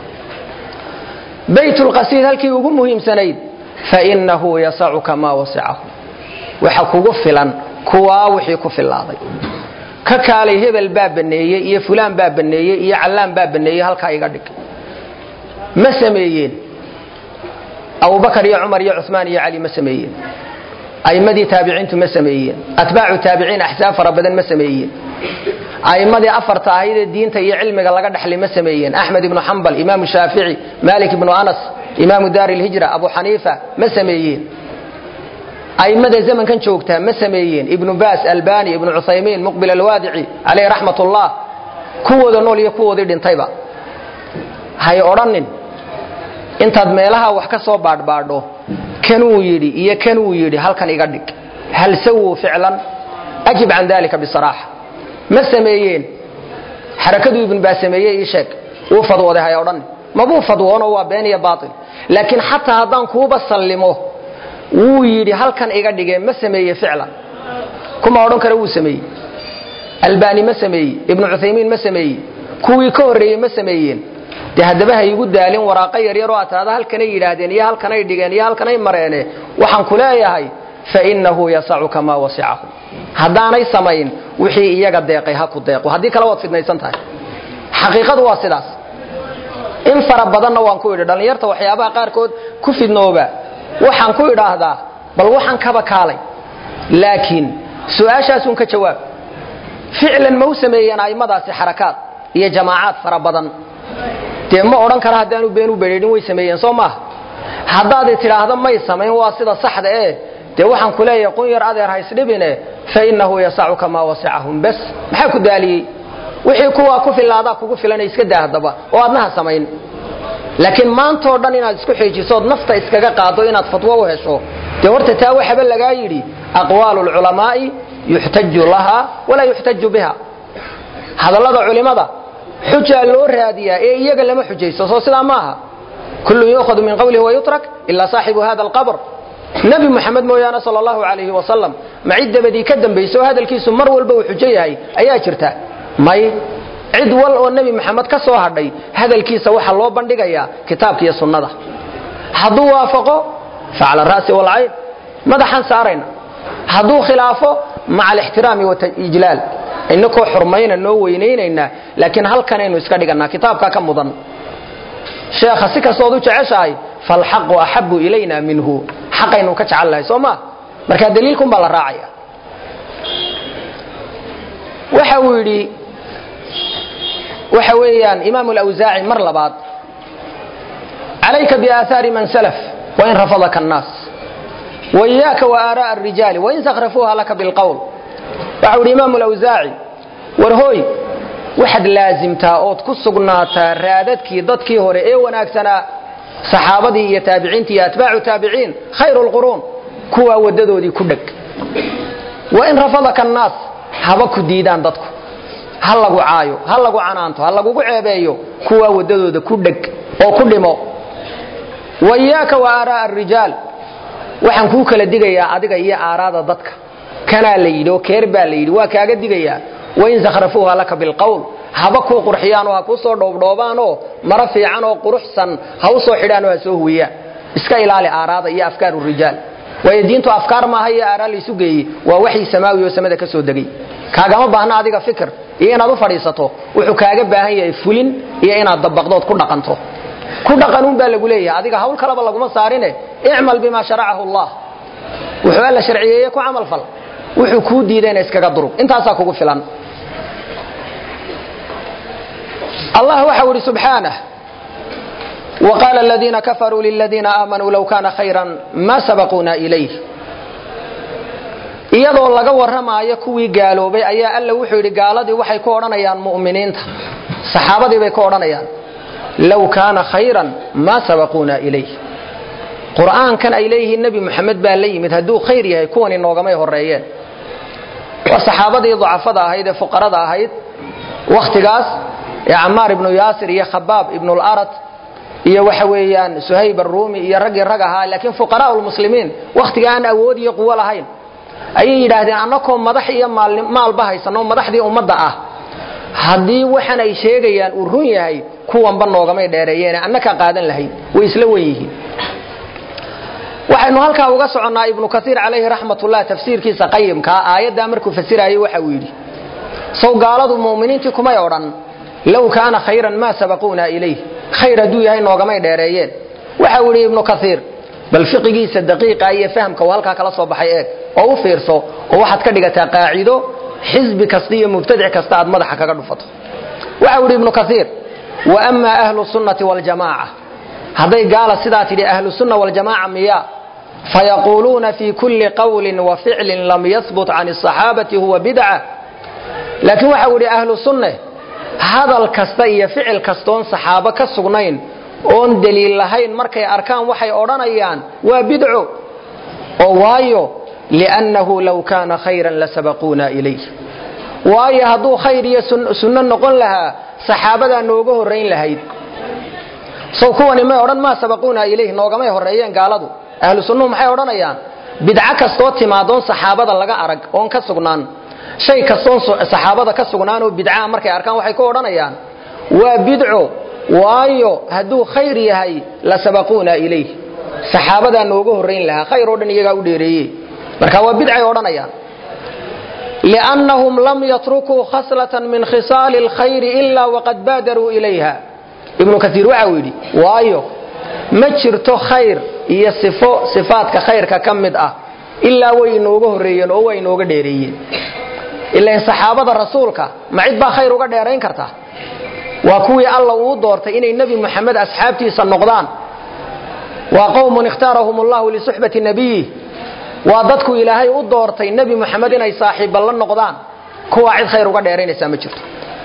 baytulqasiid halkii ugu muhiimsanayd fainahu yasacuka maa wasicahu waxa kugu filan kuwaa wixii ku filaaday ka kaalay hebel baa baneeyey iyo fulaan baa baneeyey iyo callaan baa baneeyey halkaa iga dhig ma sameeyeen abubakar iyo cumar iyo cumaan iyo cali ma sameeyeen a'immadii taabiciintu ma sameeyeen atbaacu taabiciin axsaab fara badan ma sameeyeen a'immadii afarta ahayd ee diinta iyo cilmiga laga dhexlay ma sameeyeen axmed ibnu xambal imaamu shaafici malik ibnu anas imaamu daari lhijra abu xaniifa ma sameeyeen a'immada zamankan joogtaa ma sameeyeen ibnu baas albani ibnu cuthaymiin muqbil alwaadici caleyh raxmat ullah kuwooda nool iyo kuwoodii dhintayba hay odhanin intaad meelaha wax ka soo baadhbaadho kanuu yidhi iyo kanuu yidhi halkan iga dhig hal sawuu ficlan ajib can dalika bisaraaxa ma sameeyeen xarakaduu ibnu baas sameeyey ii sheeg wuu fadwooday hay odhanin mabuu fadwoono waa been iyo baatil laakiin xataa haddaan kuuba sallimo wuu yidhi halkan iga dhigee ma sameeye ficlan kuma odhan kara wuu sameeyey albani ma sameeyey ibnu cuthaymiin ma sameeyey kuwii ka horreeyey ma sameeyeen dee haddaba ha igu daalin waraaqo yaryaroo ataada halkanay yidhaahdeen iyo halkanay dhigeen iyo halkanay mareene waxaan ku leeyahay fainahu yasacuka maa wasicahu haddaanay samayn wixii iyaga deeqay ha ku deeqo haddii kale waad fidnaysan tahay xaqiiqadu waa sidaas in fara badanna waan ku idhi dhallinyarta waxyaabaha qaarkood ku fidnooba waxaan ku idhaahdaa bal waxaan kaba kaalay laakiin su-aashaasun ka jawaab ficlan ma u sameeyeen a'immadaasi xarakaad iyo jamaacaad fara badan dee ma odhan kara haddaanu been u bedheedhin way sameeyeen soo maaha haddaad tidhaahda may samayn waa sida saxda ee dee waxaan ku leeyahay qun yar adeer haysdhibine fa innahu yasacuka maa wasicahum bas maxaa ku daaliyey wixii kuwaa ku filaadaa kugu filan iska daa haddaba oo aadnaha samayn laakiin maantoo dhan inaad isku xiijisood nafta iskaga qaado inaad fatwo u hesho dee horta taa waxaba lagaa yidhi aqwaalu lculamaa'i yuxtaju laha walaa yuxtaju biha hadallada culimada xujaa loo raadiyaa ee iyaga lama xujaysto soo sidaa maaha kullun yuukhadu min qawlihi wayutrak ilaa saaxibu hada alqabr nebi muxamed mooyaane sal allahu calayhi wasalam ma cid dabadii ka dambayso hadalkiisu mar walba uu xujo yahay ayaa jirta may cid wal oo nebi maxamed ka soo hadhay hadalkiisa waxaa loo bandhigayaa kitaabka iyo sunnada hadduu waafaqo facala ra'si walcayn madaxaan saarayna hadduu khilaafo maca alixtiraami waijlaal inakoo xurmayna noo weynaynaynaa laakiin halkanaynu iska dhigannaa kitaabkaa ka mudan sheekha si kastood u jeceshahay falxaqu axabu ilayna minhu xaqaynu ka jecel lahay soo maa markaa daliilkun baa la raacaya waxa uu yidhi waxa weeyaan imaam alawsaaci mar labaad calayka biaahaari man salaf wain rafadaka annaas waiyaaka waaara'a arijaali wain sakhrafuuha laka bilqowl waxau yidhi imaam alawsaaci war hooy waxaad laasimtaa ood ku sugnaataa raadadkii dadkii hore ee wanaagsanaa saxaabadii iyo taabiciintii iyo atbaacu taabiciin khayru lquruun kuwaa waddadoodii ku dheg wain rafadaka annaas haba ku diidaan dadku ha lagu caayo ha lagu canaanto ha lagugu ceebeeyo kuwaa waddadooda ku dheg oo ku dhimo waiyaaka wa aara'a arijaal waxaan kuu kala digayaa adiga iyo aaraada dadka kanaa la yidhi oo keer baa la yidhi waa kaaga digayaa wain sakhrafuuha laka bilqowl haba kuu qurxiyaanoo ha kuu soo dhoobdhoobaanoo maro fiican oo quruxsan ha u soo xidhaanoo ha soo huwiyaan iska ilaali aaraada iyo afkaaru rijaal waayo diintu afkaar maaha iyo aaraa laysu geeyey waa waxii samaawi oo samada ka soo degay kaagama baahna adiga fikir iyo inaad u fadhiisato wuxuu kaaga baahan yahay fulin iyo inaad dabaqdood ku dhaqanto ku dhaqanuun baa lagu leeyahay adiga hawl kaleba laguma saarine icmal bima sharacahu allah wuxuu alla sharciyeeye ku camal fal wuxuu kuu diidayna iskaga durug intaasaa kugu filan allah waxa ihi subxaanah وqال الذيina كفروا للذيina آmنوا low kana خaيرا ma سبقوna إليه iyadoo laga warramaayo kuwii gaaloobay ayaa alla wuxuu yidhi gaaladii waxay ku odhanayaan mu'miniinta saxaabadii bay ku odhanayaan low kaana khayran ma sabaquuna ilayh qur'aankan ay leeyihiin nebi moxamed baa la yimid hadduu khayr yahay kuwani noogamay horeeyeen waa saxaabadii dacafada ahayd ee fuqarada ahayd wakhtigaas ee camaar ibnu yaasir iyo khabaab ibnu larat iyo waxa weeyaan suhayb aruumi iyo raggii rag ahaa laakiin fuqaraa lmuslimiin wakhtiga aan awood iyo quwo lahayn ayay yidhaahdeen annakoo madax iyo maalba haysanoo madaxdii ummadda ah haddii waxan ay sheegayaan uu run yahay kuwanba noogamay dheereeyeene annaka qaadan lahayn way isla wen yihiin waxaynu halkaa uga soconnaa ibnu kaiir calayhi raxmatullah tafsiirkiisa qayimkaa aayaddaa markuu fasirayay waxa uu yidhi sow gaaladu mu'miniintii kumay odhan low kaana khayran maa sabaquuna ilayh khayr hadduu yahay noogamay dheereeyeen waxa uu yidhi ibnu kaiir bal fiqigiisa daqiiqa iyo fahamka uu halkaa kala soo baxay eeg oo u fiirso oo waxaad ka dhigataa qaacido xisbi kasta iyo mubtadic kasta aad madaxa kaga dhufato waxa uu yidhi ibnu kaiir wa ama ahlu sunnati waljamaaca hadday gaala sidaa tidhi ahlu sunna waljamaaca miya fayaquuluuna fi kulli qawlin wa ficlin lam yahbut can asaxaabati huwa bidca laakiin waxa uu yidhi ahlu sunne hadal kasta iyo ficil kastoon saxaabo ka sugnayn oon daliil lahayn markay arkaan waxay odhanayaan waa bidco oo waayo liannahu low kaana khayran lasabaquuna ilayh waayo hadduu khayr iyo sunno noqon lahaa saxaabadaa nooga horrayn lahayd sow kuwani may odhan maa sabaquuna ilayh noogamay horreeyeen gaaladu ahlu sunnuhu maxay odhanayaan bidco kastoo timaadoon saxaabada laga arag oon ka sugnaan shay kastoon saxaabada ka sugnaan oo bidcaa markay arkaan waxay ku odhanayaan waa bidco waayo hadduu khayr yahay la sabaquuna ilayh saxaabadaa nooga horrayn lahaa khayr oo dhan iyagaa u dheereeye marka waa bidcay odhanayaan liannahum lam yatrukuu khaslatan min khisaali alkhayri ilaa waqad baadaruu ilayha ibnu kaiir waxa uu yidhi waayo ma jirto khayr iyo sifo sifaadka khayrka ka mid ah ilaa way inooga horreeyeen oo way inooga dheereeyeen ilain saxaabada rasuulka ma cid baa khayr uga dheerayn karta waa kuwii alla uu doortay inay nebi moxamed asxaabtiisa noqdaan waa qowmun ikhtaarahum allahu lisuxbati nabiyih waa dadku ilaahay u doortay nebi moxamed inay saaxiibba la noqdaan kuwaa cid khayr uga dheeraynaysaa ma jirto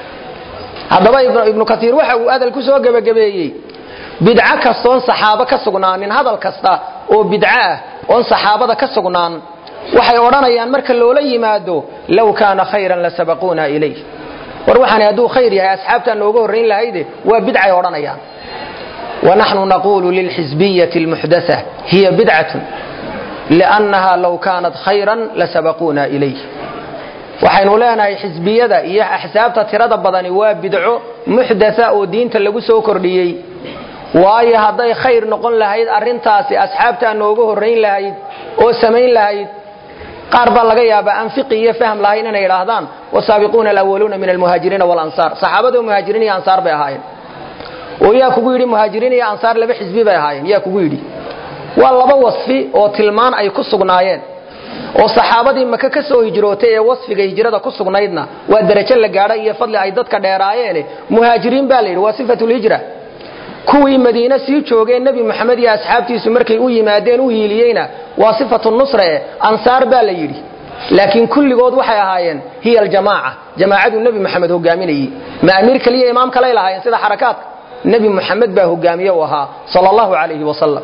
haddaba ibnu kaiir waxa uu adal ku soo gebagabeeyey bidco kastoon saxaabo ka sugnaanin hadal kasta oo bidco ah oon saxaabada ka sugnaan waxay odhanayaan marka loola yimaado low kaana khayran lasabaquuna ilayh war waxaani hadduu khayr yahay asxaabtaa nooga horrayn lahayde waa bidcay odhanayaan wanaxnu naquulu lilxisbiyati almuxdatha hiya bidcatun liannaha low kaanat khayran lasabaquuna ilayh waxaynu leenahay xisbiyada iyo axsaabta tirada badani waa bidco muxdatha oo diinta lagu soo kordhiyey waayo hadday khayr noqon lahayd arrintaasi asxaabtaa nooga horrayn lahayd oo samayn lahayd qaar baa laga yaabaa aan fiqi iyo fahm lahayn inay idhaahdaan wasaabiquuna alawaluuna min almuhaajiriina walansaar saxaabado muhaajiriin iyo ansaar bay ahaayeen oo yaa kugu yidhi muhaajiriin iyo ansaar laba xisbi bay ahaayeen yaa kugu yidhi waa laba wasfi oo tilmaan ay ku sugnaayeen oo saxaabadii maka ka soo hijrootay ee wasfiga hijrada ku sugnaydna waa darajo la gaadha iyo fadli ay dadka dheeraayeene muhaajiriin baa la yidhi waa sifatulhijra kuwii madiine sii joogeen nebi moxamed iyo asxaabtiisu markay u yimaadeen u hiiliyeyna waa sifatu nusra e ansaar baa la yidhi laakiin kulligood waxay ahaayeen hiya aljamaaca jamaacaduu nebi moxamed hogaaminayey ma amiir kaliya imaam kalay lahaayeen sida xarakaadka nebi moxamed baa hogaamiye u ahaa sal allahu calayhi wasalam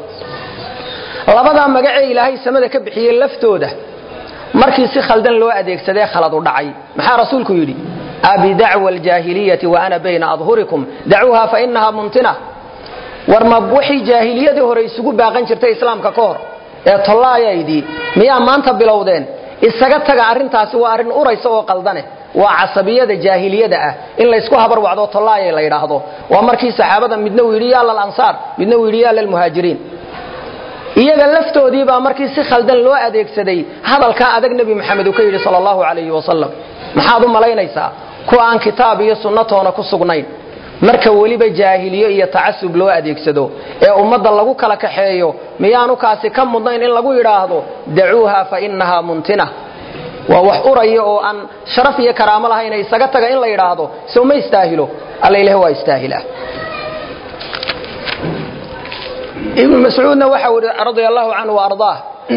labadaa magacee ilaahay samada ka bixiyey laftooda markii si khaldan loo adeegsadee khalad u dhacay maxaa rasuulku yidhi abidacwa aljaahiliyati wa ana bayna adhurikum dacuuha fa inaha muntina war ma waxay jaahiliyadii hore isugu baaqan jirtay islaamka ka hor ee tollaayaydii miyaa maanta bilowdeen isaga taga arrintaasi waa arrin uraysa oo qaldane waa casabiyada jaahiliyada ah in laysku habarwacdo tollaayay la yidhaahdo waa markii saxaabada midna uu yidhi yaa lalansaar midna uu yidhi yaa lalmuhaajiriin iyaga laftoodii baa markii si khaldan loo adeegsaday hadalkaa adag nebi moxamed uu ka yidhi sal allahu calayhi wasalam maxaad u malaynaysaa kuwa aan kitaab iyo sunnatoona ku sugnayn marka weliba jaahiliyo iyo tacasub loo adeegsado ee ummadda lagu kala kaxeeyo miyaanu kaasi ka mudnayn in lagu yidhaahdo dacuuha fa inahaa muntina waa wax uraya oo aan sharaf iyo karaamo lahayna isaga taga in la yidhaahdo sow ma istaahilo alla ilahi waa istaahilaa ibnu mascuudna waxa ui radia allahu canhu waardaah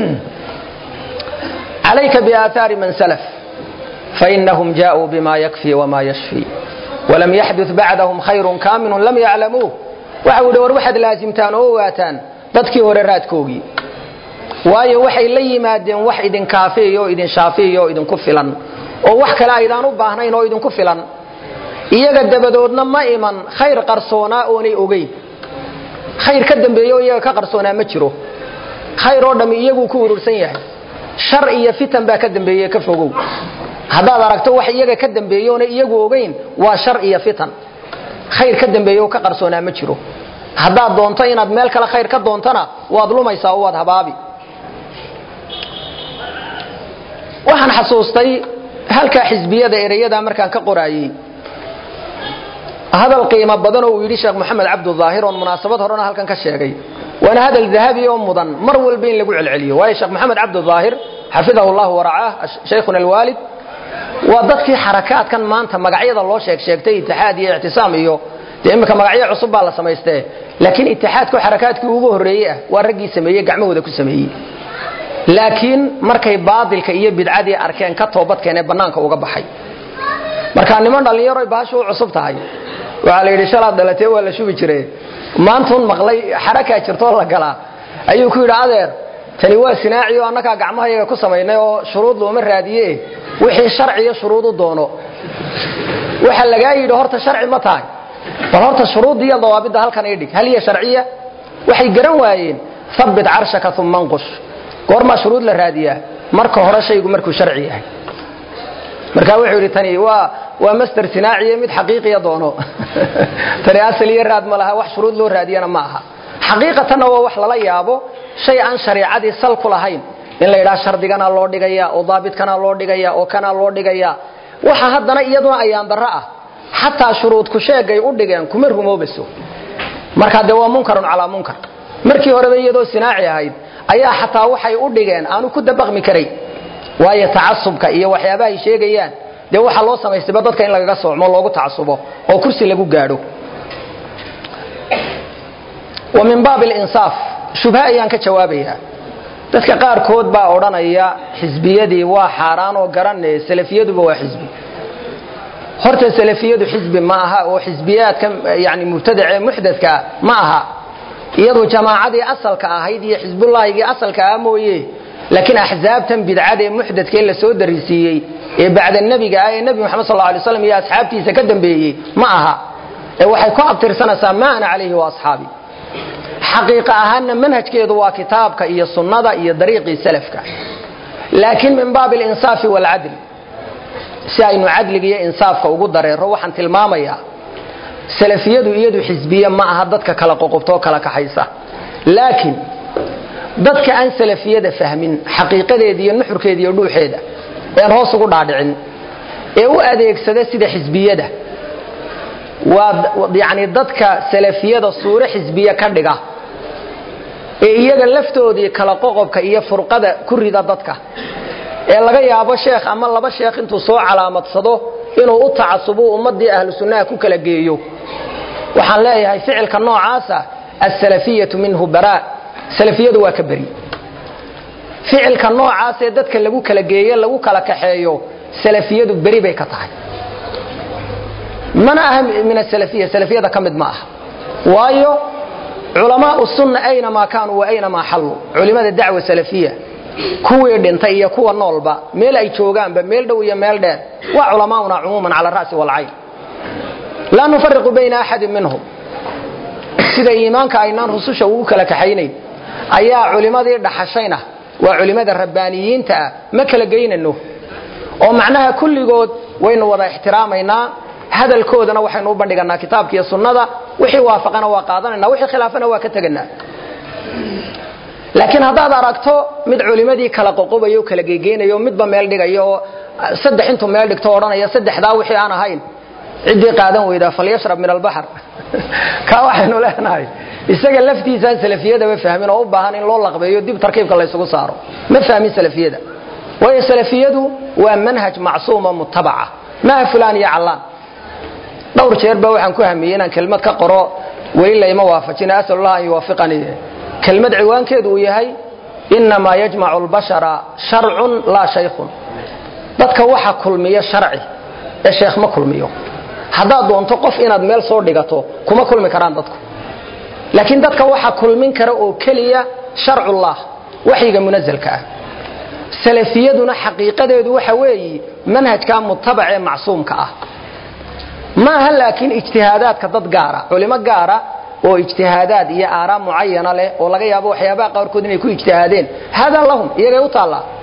calayka biaahaari man salaf fainahum jaaءuu bima yakfi wama yashfi walam yaxdut bacdahum khayrun kaaminun lam yaclamuuh waxa uhi war waxaad laasimtaan oo ogaataan dadkii hore raadkoogii waayo waxay la yimaadeen wax idin kaafiiyo o idin shaafiiyo oo idinku filan oo wax kale aydaan u baahnayn oo idinku filan iyaga dabadoodna ma iman khayr qarsoonaa oonay ogeyn khayr ka dambeeyo iyaga ka qarsoonaa ma jiro khayr oo dhammi iyaguu ku urursan yahay shar iyo fitan baa ka dambeeye ka fogow haddaad aragto wax iyaga ka dambeeye oona iyagu ogayn waa shar iyo fitan khayr ka dambeeye oo ka qarsoonaa ma jiro haddaad doonto inaad meel kale khayr ka doontana waad lumaysaa oo waad habaabi waxaan xasuustay halkaa xisbiyada ereyada markaan ka qoraayey hadal qiimo badan oo uu yidhi sheekh moxamed cabdudaahir oon munaasabad horena halkan ka sheegay waana hadal dahabi oo mudan mar walba in lagu celceliyo waayo sheekh moxamed cabdudaahir xafidahu llahu waracaah shaykhuna alwaalid waa dadkii xarakaadkan maanta magacyada loo sheeg sheegtay itixaad iyo ictisaam iyo dee imika magacyo cusub baa la samaystee laakiin itixaadku xarakaadkii ugu horreeyey ah waa raggii sameeyey gacmahooda ku sameeyey laakiin markay baadilka iyo bidcadii arkeen ka toobadkeenee bannaanka uga baxay markaa niman dhallinyaroy baashu u cusub tahay waxaa la yidhi shalaad dhalatee waa la shubi jire maantuun maqlay xarakaa jirtoo la galaa ayuu ku yidhi adeer tani waa sinaaci oo annagaa gacmahayaga ku samaynay oo shuruud looma raadiye wixii sharciyo shuruud u doono waxaa lagaa yidhi horta sharci ma tahay bal horta shuruudda iyo dawaabidda halkan ii dhig hal iyo sharciya waxay garan waayeen habbit carshaka uma nqush goormaa shuruud la raadiyaa marka hore shaygu markuu sharci yahay markaa wuxuu yidhi tani waa waa master sinaaciye mid xaqiiqiya doono tani asal iyo raad ma laha wax shuruud loo raadiyana ma aha xaqiiqatanna waa wax lala yaabo shay aan shariicadii sal ku lahayn in la yidhaha shardigana loo dhigaya oo daabidkana loo dhigaya oo kana loo dhigaya waxa haddana iyaduna ayaan darro ah xataa shuruudku sheegay u dhigeen kuma rumoobayso markaa dee waa munkarun calaa munkar markii horeba iyadoo sinaaci ahayd ayaa xataa waxay u dhigeen aanu ku dabaqmi karay waayo tacasubka iyo waxyaabaha ay sheegayaan dee waxaa loo samaystayba dadka in lagaga soocmo loogu tacasubo oo kursi lagu gaadho wa min baab linsaaf shubha ayaan ka jawaabayaa dadka qaarkood baa odhanaya xisbiyadii waa xaaraan oo garanaya salafiyaduba waa xisbi horta salafiyadu xisbi ma aha oo xisbiyaadka yani mubtadace muxdadkaa ma aha iyadu jamaacadii asalka ahayd iyo xisbullaahigii asalka ah mooye laakiin axsaabtan bidcadee muxdadkee la soo darisiiyey ee bacda nebiga ah ee nebi moxamed sal alay slam iyo asxaabtiisa ka dambeeyey ma aha ee waxay ku abtirsanaysaa ma ana calayhi wa asxaabi xaqiiqa ahaanna manhajkeedu waa kitaabka iyo sunnada iyo dariiqii salafka laakiin min baabi alinsaafi waalcadl si aynu cadliga iyo insaafka ugu dareero waxaan tilmaamayaa salafiyadu iyadu xisbiye ma aha dadka kala qoqobtoo kala kaxaysa laakiin dadka aan salafiyada fahmin xaqiiqadeeda iyo nuxurkeeda iyo dhuuxeeda ean hoos ugu dhaadhicin ee u adeegsada sida xisbiyada waa yani dadka salafiyada suuro xisbiye ka dhiga ee iyaga laftoodii kala qoqobka iyo furqada ku rida dadka ee laga yaabo sheekh ama laba sheekh intuu soo calaamadsado inuu u tacasubo ummadii ahlu sunnaha ku kala geeyo waxaan leeyahay ficilka noocaasa asalafiyatu minhu bara salafiyadu waa ka beri ficilka noocaasee dadka lagu kala geeyo lagu kala kaxeeyo salafiyadu beri bay ka tahay mana aha min asalafiya salafiyada ka mid ma aha waayo culamaau sunna aynamaa kaanuu wa aynamaa xalluu culimada dacwa salafiya kuwii dhintay iyo kuwa noolba meel ay joogaanba meel dhow iyo meel dheer waa culamaa'una cumuuman cala ra'si walcayn laa nufariqu bayna axadin minhum sida iimaanka aynaan rususha ugu kala kaxaynayn ayaa culimadii dhaxashayna waa culimada rabbaaniyiinta ah ma kala geynano oo macnaha kulligood waynu wada ixtiraamaynaa hadalkoodana waxaynu u bandhiganaa kitaabka iyo sunnada wixii waafaqana waa qaadanayna wixii khilaafana waa ka teganaa laakiin haddaad aragto mid culimadii kala qoqobayo o kala gegeynayo midba meel dhigayo oo saddex intuu meel dhigto odhanaya saddexdaa wixii aan ahayn ciddii qaadan weydaa falyashrab min albaxr kaa waxaynu leenahay isaga laftiisaan salafiyadaba fahmin oo u baahan in loo laqbeeyo dib tarkiibka laysugu saaro ma fahmin salafiyada waayo salafiyadu waa manhaj macsuuma mutabaca maaha fulaan iyo callaan dhowr jeer ba waxaan ku hamiyey inaan kelmad ka qoro weli layma waafajina asalullah an yuwaafiqanii kelmad ciwaankeedu uu yahay inamaa yajmacu lbashara sharcun laa shaykhun dadka waxa kulmiya sharci ee sheekh ma kulmiyo haddaad doonto qof inaad meel soo dhigato kuma kulmi karaan dadku laakiin dadka waxa kulmin kara oo keliya sharcullah waxyiga munazalka ah salafiyaduna xaqiiqadeedu waxa weeyi manhajka mutabac ee macsuumka ah maaha laakiin ijtihaadaadka dad gaara culimo gaara oo ijtihaadaad iyo aaraa mucayana leh oo laga yaabo waxyaabaha qaarkood inay ku ijtihaadeen haadaa lahum iyagay u taallaa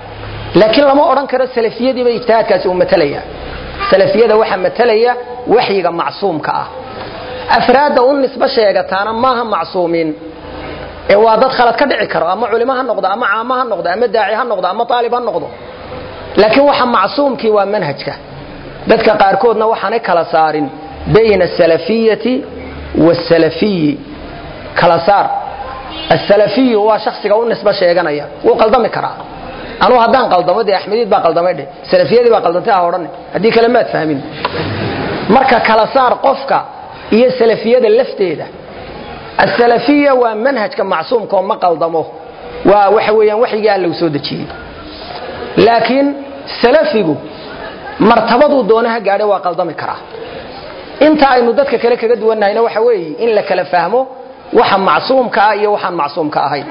laakiin lama odhan karo salafiyadiiba ijtihaadkaasi uu matalaya salafiyada waxaa matalaya waxyiga macsuumka ah afraadda u nisbo sheegataana maaha macsuumiin ee waa dad khalad ka dhici karo ama culimo ha noqdo ama caamo ha noqdo ama daaci ha noqdo ama aalib ha noqdo laakiin waxa macsuumkii waa manhajka dadka qaarkoodna waxaanay kala saarin bayna asalafiyati waasalafiyi kala saar asalafiyu waa shaksiga u nisbo sheeganaya wuu qaldami karaa anuu haddaan qaldamo dee axmediid baa qaldamay dheh salafiyadii baa qaldantay ha odhan haddii kale maad fahmin marka kala saar qofka iyo salafiyada lafteeda asalafiya waa manhajka macsuumka oo ma qaldamo waa waxa weeyaan waxyigii alla uu soo dejiyey laakiin salafigu martabaduu doonaha gaadhay waa qaldami karaa inta aynu dadka kale kaga duwannahayna waxa weeye in la kala fahmo waxa macsuumka ah iyo waxaan macsuumka ahayn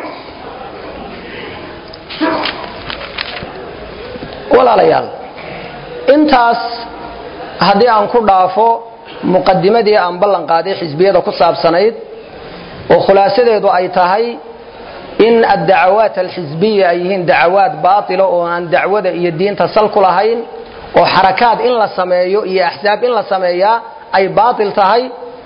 walaalayaal intaas haddii aan ku dhaafo muqadimadii aan ballan qaaday xisbiyada ku saabsanayd oo khulaasadeedu ay tahay in addacawaat alxisbiya ay yihiin dacawaad baatila oo aan dacwada iyo diinta sal ku lahayn oo xarakaad in la sameeyo iyo axsaab in la sameeyaa ay baatil tahay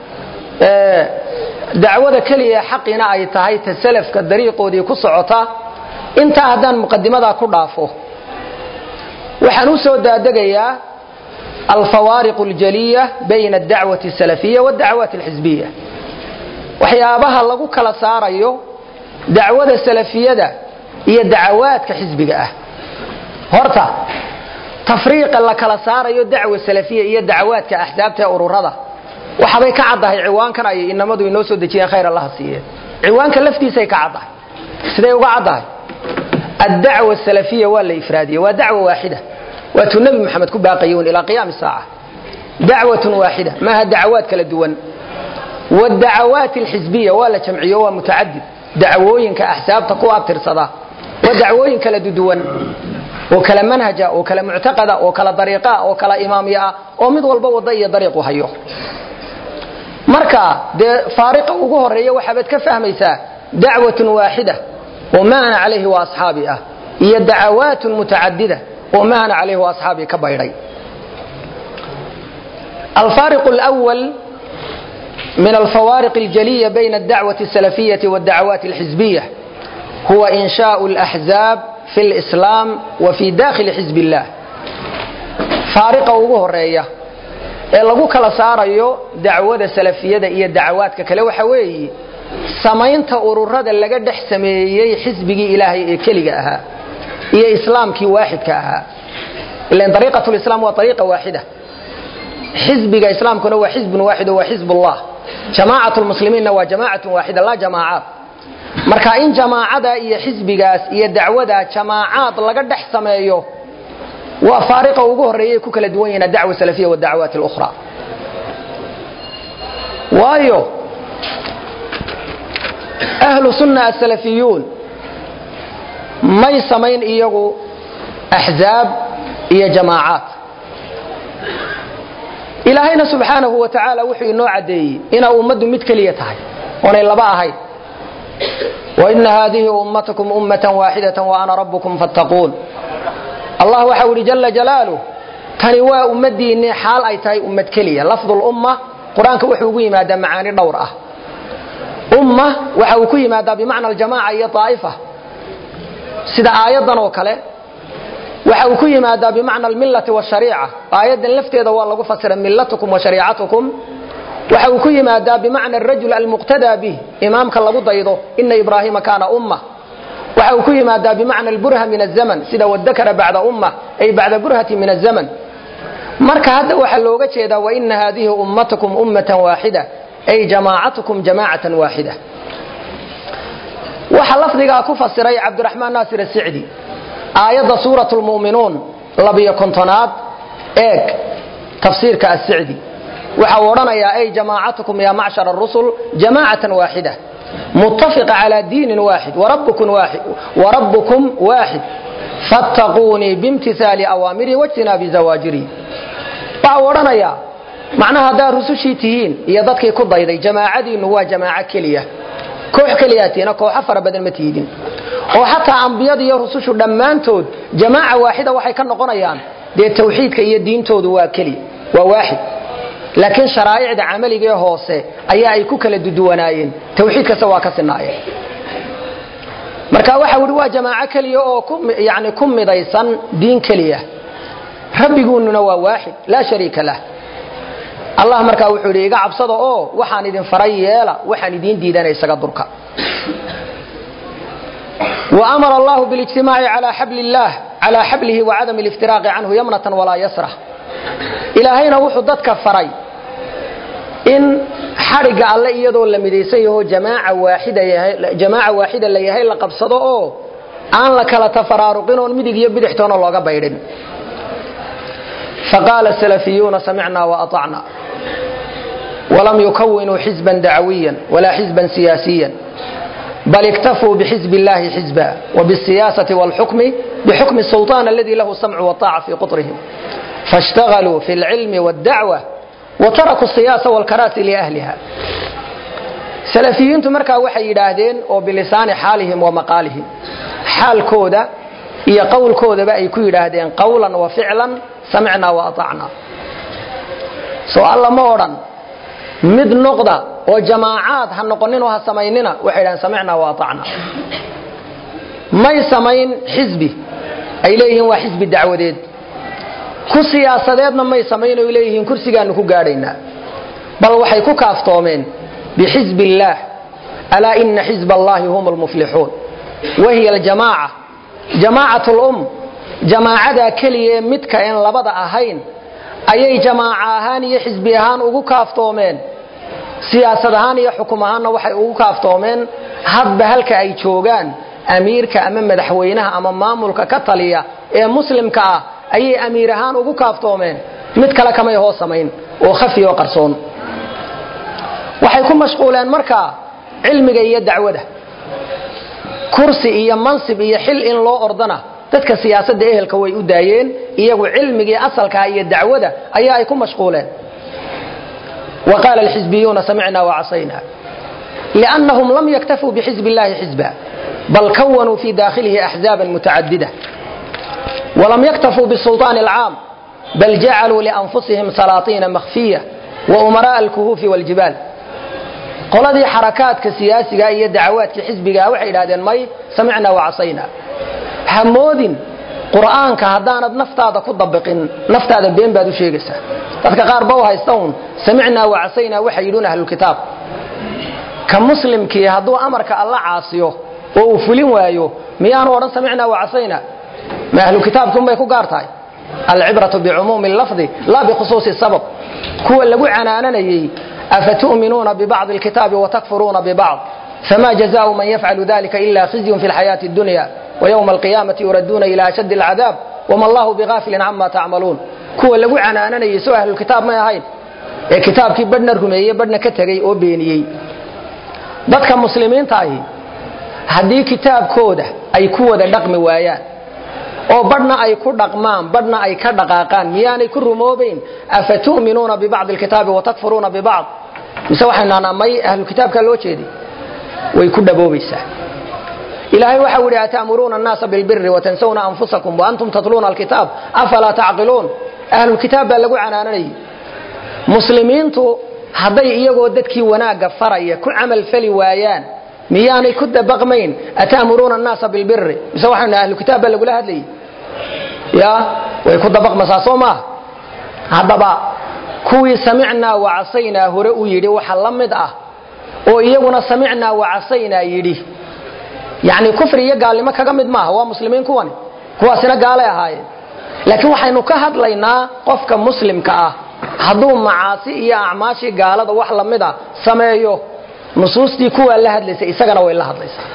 dacwada keliya xaqina ay tahay ta salafka dariiqoodii ku socota intaa haddaan muqadimadaa ku dhaafo waxaan u soo daadegayaa alfawaariq اljaliya bayna adacwati الsalafiya wاdacwaat اlxisbiya waxyaabaha lagu kala saarayo dacwada salafiyada iyo dacawaadka xisbiga ah horta tafriiqa la kala saarayo dacwa salafiya iyo dacawaadka axsaabta ee ururada waxabay ka caddahay ciwaankan ay inamadu inoo soo dejiyeen khayr allaha siiyeen ciwaanka laftiisay ka caddahay siday uga caddahay addacwa salafiya waa la ifraadiyey waa dacwa waaxida waatuu nebi moxamed ku baaqayun ilaa qiyaami saaca dacwatun waaxida maaha dacawaad kala duwan wadacawaat alxisbiya waa la jamciyo waa mutacadid dacwooyinka axsaabta ku abtirsada waa dacwooyin kala duduwan oo kala manhaja oo kala muctaqada oo kala dariiqa oo kala imaamya ah oo mid walba wada iyo dariiqu hayo marka dee faariqa ugu horeeya waxaabaad ka fahmaysaa dacwatun waaxida oo ma ana calayhi wa asxaabi ah iyo dacawaatun mutacadida oo ma ana calayhi wa asxaabi ka baydhay alfaariq lwal من الفوارق الجلية بين الدعوة السلفية والدعوات الحزبية هو إنشاء الأحزاب في الإسلام وفي داخل حزب الله فارقة ugu horeeya ee lagu kala saarayo dacwada salafiyada iyo dacawaadka kale waxa weeye samaynta ururada laga dhex sameeyey xisbigii ilaahay ee keliga ahaa iyo islaamkii waaxidka ahaa ilan dariiqatu lislaam waa dariiqa waaxida xisbiga islaamkuna waa xisbun waaxid oo waa xisbullah jamaacat lmuslimiinna waa jamaacatun waaxida laa jamaacaad marka in jamaacada iyo xisbigaas iyo dacwada jamaacaad laga dhex sameeyo waa faariqa ugu horeeya ku kala duwan yihiin adacwa salafiya wadacawaat اlukhra waayo ahlu sunna asalafiyuun may samayn iyagu axzaab iyo jamaacaad ilaahayna subxaanahu wa tacaala wuxuu inoo caddeeyey inaa ummaddu mid keliya tahay oonay laba ahayn waina haadihi ummatakum ummatan waaxidatan wa ana rabbukum fattaquun allah waxau idhi jala jalaaluh tani waa ummadiinni xaal ay tahay ummad keliya lafdulumma qur-aanka wuxuu ugu yimaadaa macaani dhowr ah umma waxa uu ku yimaadaa bimacna aljamaaca iyo aa'ifa sida aayaddan oo kale waxa uu ku yimaadaa bimacna almillati washariica aayaddan lafteeda waa lagu fasira millatukum wa shariicatukum waxa uu ku yimaadaa bimacna arajul almuqtadaa bih imaamka lagu daydo ina ibraahiima kaana umma waxa uu ku yimaadaa bimacna alburha min azaman sida wadakara bacda umma ay bacda burhati min azaman marka hadda waxaa looga jeedaa waina haadihi ummatakum ummatan waaxida ay jamaacatukum jamaacatan waaxida waxa lafdigaa ku fasiray cabdiraxmaan naasir asicdi aayadda suurat lmu'minuun labiyo kontonaad eeg tafsiirka asicdi waxa uu odhanayaa ay jamaacatukum ya macshar arusul jamaacatan waaxida muttafiqa calaa diinin waaxid warabbukum waaxid fattaquunii biimtihaali awaamirii wajtinaabi zawaajirii waxa uu odhanayaa macnaha haddaad rusushii tihiin iyo dadkii ku dayday jamaacadiinnu waa jamaaco keliya koox keliyaatina kooxo fara badan ma tiidin oo xataa ambiyada iyo rusushu dhammaantood jamaaca waaxida waxay ka noqonayaan dee tawxiidka iyo diintoodu waa keli waa waaxid laakiin sharaa'icda camaliga ee hoose ayaa ay ku kala duduwanaayeen tawxiid kasta waa ka sinaayeen marka waxa uhi waa jamaaco keliya oo yani ku midaysan diin keliya rabbiguununa waa waaxid laa shariika lah allah markaa wuxuu yidhi iga cabsada oo waxaan idin faray yeela waxaan idiin diidana isaga durka وأمر الله بالاجتماع على حبل الله على حبله وعدم الافتراق عنه يمنة ولا يسرة إلهينا وحو ددك فري إن حرق الله إيادو لمديسان يهو جماعة واحدة يهي جماعة واحدة اللي يهي لقبصدو أو أن لك لتفرارقين والمدق يبدحتون الله بيرين فقال السلفيون سمعنا وأطعنا ولم يكونوا حزبا دعويا ولا حزبا سياسيا بل اكتفوا بحزب الله حزبا وبالسياسة والحكم بحكم السلطان الذي له السمع والطاعة في قطرهم فاشتغلوا في العلم والدعوة وتركوا السياسة والكراسي لأهلها سلفيين مركا وحي يداهدين وبلسان حالهم ومقالهم حال كودا هي قول كودا بقى يكون يداهدين قولا وفعلا سمعنا وأطعنا سؤال الله مورا mid noqda oo jamaacaad ha noqoninoo ha samaynina waxay dhahaan samicnaa wa atacna may samayn xisbi ay leeyihiin waa xisbi dacwadeed ku siyaasadeedna may samayn oy leeyihiin kursigaanu ku gaadhaynaa bal waxay ku kaaftoomeen bixisbi illaah alaa ina xisba allahi hum lmuflixuun wahiya aljamaaca jamaacat lum jamaacadaa keliya ee midka en labada ahayn ayay jamaaca ahaan iyo xisbi ahaan ugu kaaftoomeen siyaasad ahaan iyo xukum ahaanna waxay ugu kaaftoomeen hadba halka ay joogaan amiirka ama madaxweynaha ama maamulka ka taliya ee muslimka ah ayay amiir ahaan ugu kaaftoomeen mid kale kamay hoos samayn oo khafi oo qarsoon waxay ku mashquuleen markaa cilmiga iyo dacwada kursi iyo mansib iyo xil in loo ordana dadka siyaasadda ehelka way u daayeen iyagu cilmigii asalkaa iyo dacwada ayaa ay ku mashquuleen wa qaala alxizbiyuuna samicna wacasayna liannahum lam yaktafuu bixizbi illahi xizba bal kawanuu fi daakhilihi axzaaban mutacadida walam yaktafuu bisulطaani alcaam bal jacaluu lianfusihim salaatiina makhfiya wa umara'a alkuhuufi waljibaal qoladii xarakaadka siyaasiga iyo dacawaadka xisbigaa waxay idhahdeen may samicna wacasayna hamoodin qur'aanka haddaanad naftaada ku dabiqin naftaada been baad u sheegaysaa dadka qaar ba u haysta un samicnaa wacasaynaa waxay yidhuun ahlulkitaab ka muslimkii hadduu amarka alla caasiyo oo uu fulin waayo miyaanu odhan samicnaa wacasaynaa ma ahlukitaabkiunbay ku gaar tahay alcibratu bicumuumi lafdi laa bikhusuusi sabab kuwa lagu canaananayey afatu'minuuna bibacdi alkitaabi watakfuruuna bibacd fama jazaau man yafcalu dalika ila khizyun fi lxayaati اdunya ويوم القيامة يردون إلى أشد العذاب وما الله بغافل عما تعملون كوا لغو عنانانيي سو أهل الكتاب ما يهين ee kitaabkii badhna rumeeyey badhna ka tegey oo beeniyey dadka muslimiinta ahi haddii kitaabkooda ay ku wada dhaqmi waayaan oo badhna ay ku dhaqmaan badhna ay ka dhaqaaqaan miyaanay ku rumoobayn afatu'minuuna bibacdi alkitaabi watakfuruuna bibacd mise waxaynu nahnaa may ahlukitaabkaa loo jeeday way ku dhaboobaysaa ilaahay waxa u yidhi ata'muruuna annaasa bilbiri watansawna anfusakum waantum tatluuna alkitaab afalaa tacqiluun ahlulkitaab baa lagu canaananayay muslimiintu hadday iyagoo dadkii wanaagga faraya ku camal fali waayaan miyaanay ku dabaqmayn ata'muruuna annaasa bilbiri mise waxaynu ahlukitaab baa lagula hadlayay ya way ku dabaqmasaa soo maaha haddaba kuwii samicnaa wacasaynaa hore u yidhi waxa la mid ah oo iyaguna samicnaa wacasaynaa yidhi yani kufri iyo gaalnimo kaga mid maaha waa muslimiin kuwani kuwaasina gaalay ahaayeen laakiin waxaynu ka hadlaynaa qofka muslimka ah hadduu macaasi iyo acmaashii gaalada wax lamida sameeyo nusuustii kuwaa la hadlaysa isagana way la hadlaysaa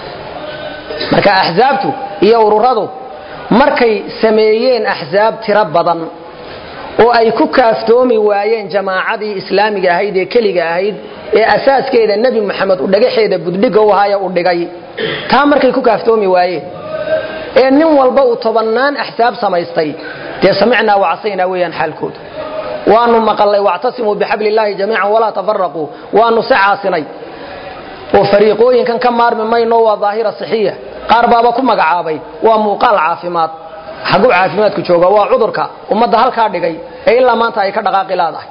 marka axsaabtu iyo ururadu markay sameeyeen axsaab tiro badan oo ay ku kaaftoomi waayeen jamaacadii islaamiga ahayd ee keliga ahayd ee asaaskeeda nebi moxamed u dhagaxeeda buddhiga u ahaaye u dhigay taa markay ku kaaftoomi waayeen ee nin walba uu tobannaan axsaab samaystay dee samicnaa wacasaynaa weeyaan xaalkooda waanu maqalnay wactasimuu bixabli illaahi jamiican walaa tafaraquu waanu se caasinay oo fariiqooyinkan ka maarmi mayno waa daahira sixiya qaar baaba ku magacaabay waa muuqaal caafimaad xaguu caafimaadku jooga waa cudurka ummadda halkaa dhigay ee ilaa maanta ay ka dhaqaaqi laadahay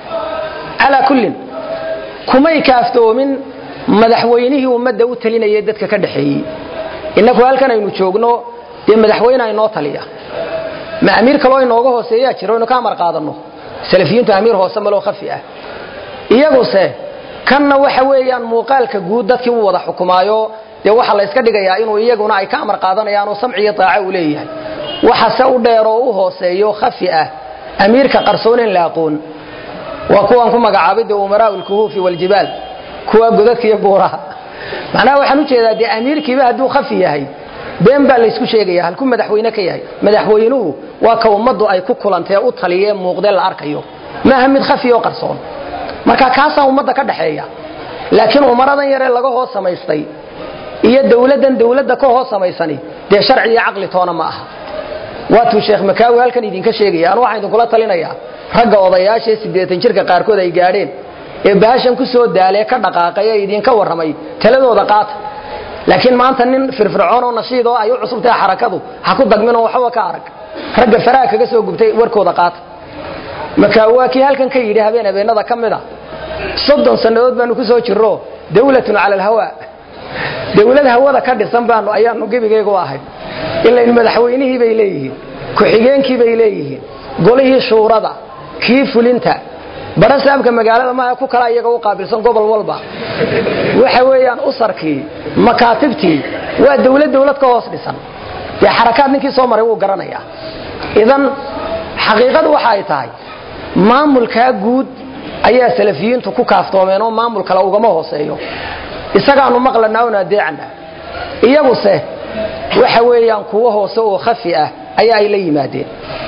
calaa kullin kumay kaaftoomin madaxweynihii ummadda u talinayay dadka ka dhaxeeyey innaku halkan aynu joogno dee madaxweyne aynoo taliya ma amiir kaloo inooga hooseeyaa jiro inu ka amar qaadanno salafiyiintu amiir hoose maloo khafi ah iyaguse kanna waxa weeyaan muuqaalka guud dadkii u wada xukumaayo dee waxaa la yska dhigayaa inuu iyaguna ay ka amar qaadanayaan oo samciyo daaco uu leeyahay waxase u dheer oo u hooseeyo khafi ah amiirka qarsoonen la aqoon waa kuwaan ku magacaabay dee umaraau lkuhuufi waljibaal kuwa godadka iyo buuraha macnaha waxaan ujeedaa dee amiirkiiba hadduu khafi yahay been baa laysku sheegaya halkuu madaxweyne ka yahay madaxweynuhu waa ka ummaddu ay ku kulantee u taliyee muuqdee la arkayo maaha mid khafi oo qarsoon marka kaasaa ummadda ka dhaxeeya laakiin umaradan yaree laga hoos samaystay iyo dowladdan dowladda ka hoos samaysani dee sharci iyo caqli toona ma aha waatuu sheekh makaawi halkan idinka sheegaya anu waxaan idinkula talinayaa ragga odayaashaee siddeetan jirka qaarkood ay gaadheen ee baashan ku soo daalee ka dhaqaaqay ee idinka warramay taladooda qaata laakiin maanta nin firfircoon oo nashiid oo ay u cusubtahay xarakadu ha ku dagminoo waxba ka arag ragga faraha kaga soo gubtay warkooda qaata makaawi waa kii halkan ka yidhi habeen habeenada ka mid a soddon sannadood baanu ku soo jirro dawlatun cala alhawaa dawlad hawada ka dhisan baanu ayaanu gebigaygu ahay ilayn madaxweynihii bay leeyihiin ku-xigeenkii bay leeyihiin golihii shuurada kii fulinta barasaabka magaalada maaha ku kala iyaga u qaabilsan gobol walba waxa weeyaan usarkii makaatibtii waa dawlad dawlad ka hoos dhisan dee xarakaad ninkii soo maray wuu garanayaa idan xaqiiqadu waxa ay tahay maamulkaa guud ayaa salafiyiintu ku kaaftoomeen oo maamul kale ugama hooseeyo isagaanu maqlanaa oon adeecana iyaguse waxa weeyaan kuwo hoose oo khafi ah ayaa ay la yimaadeen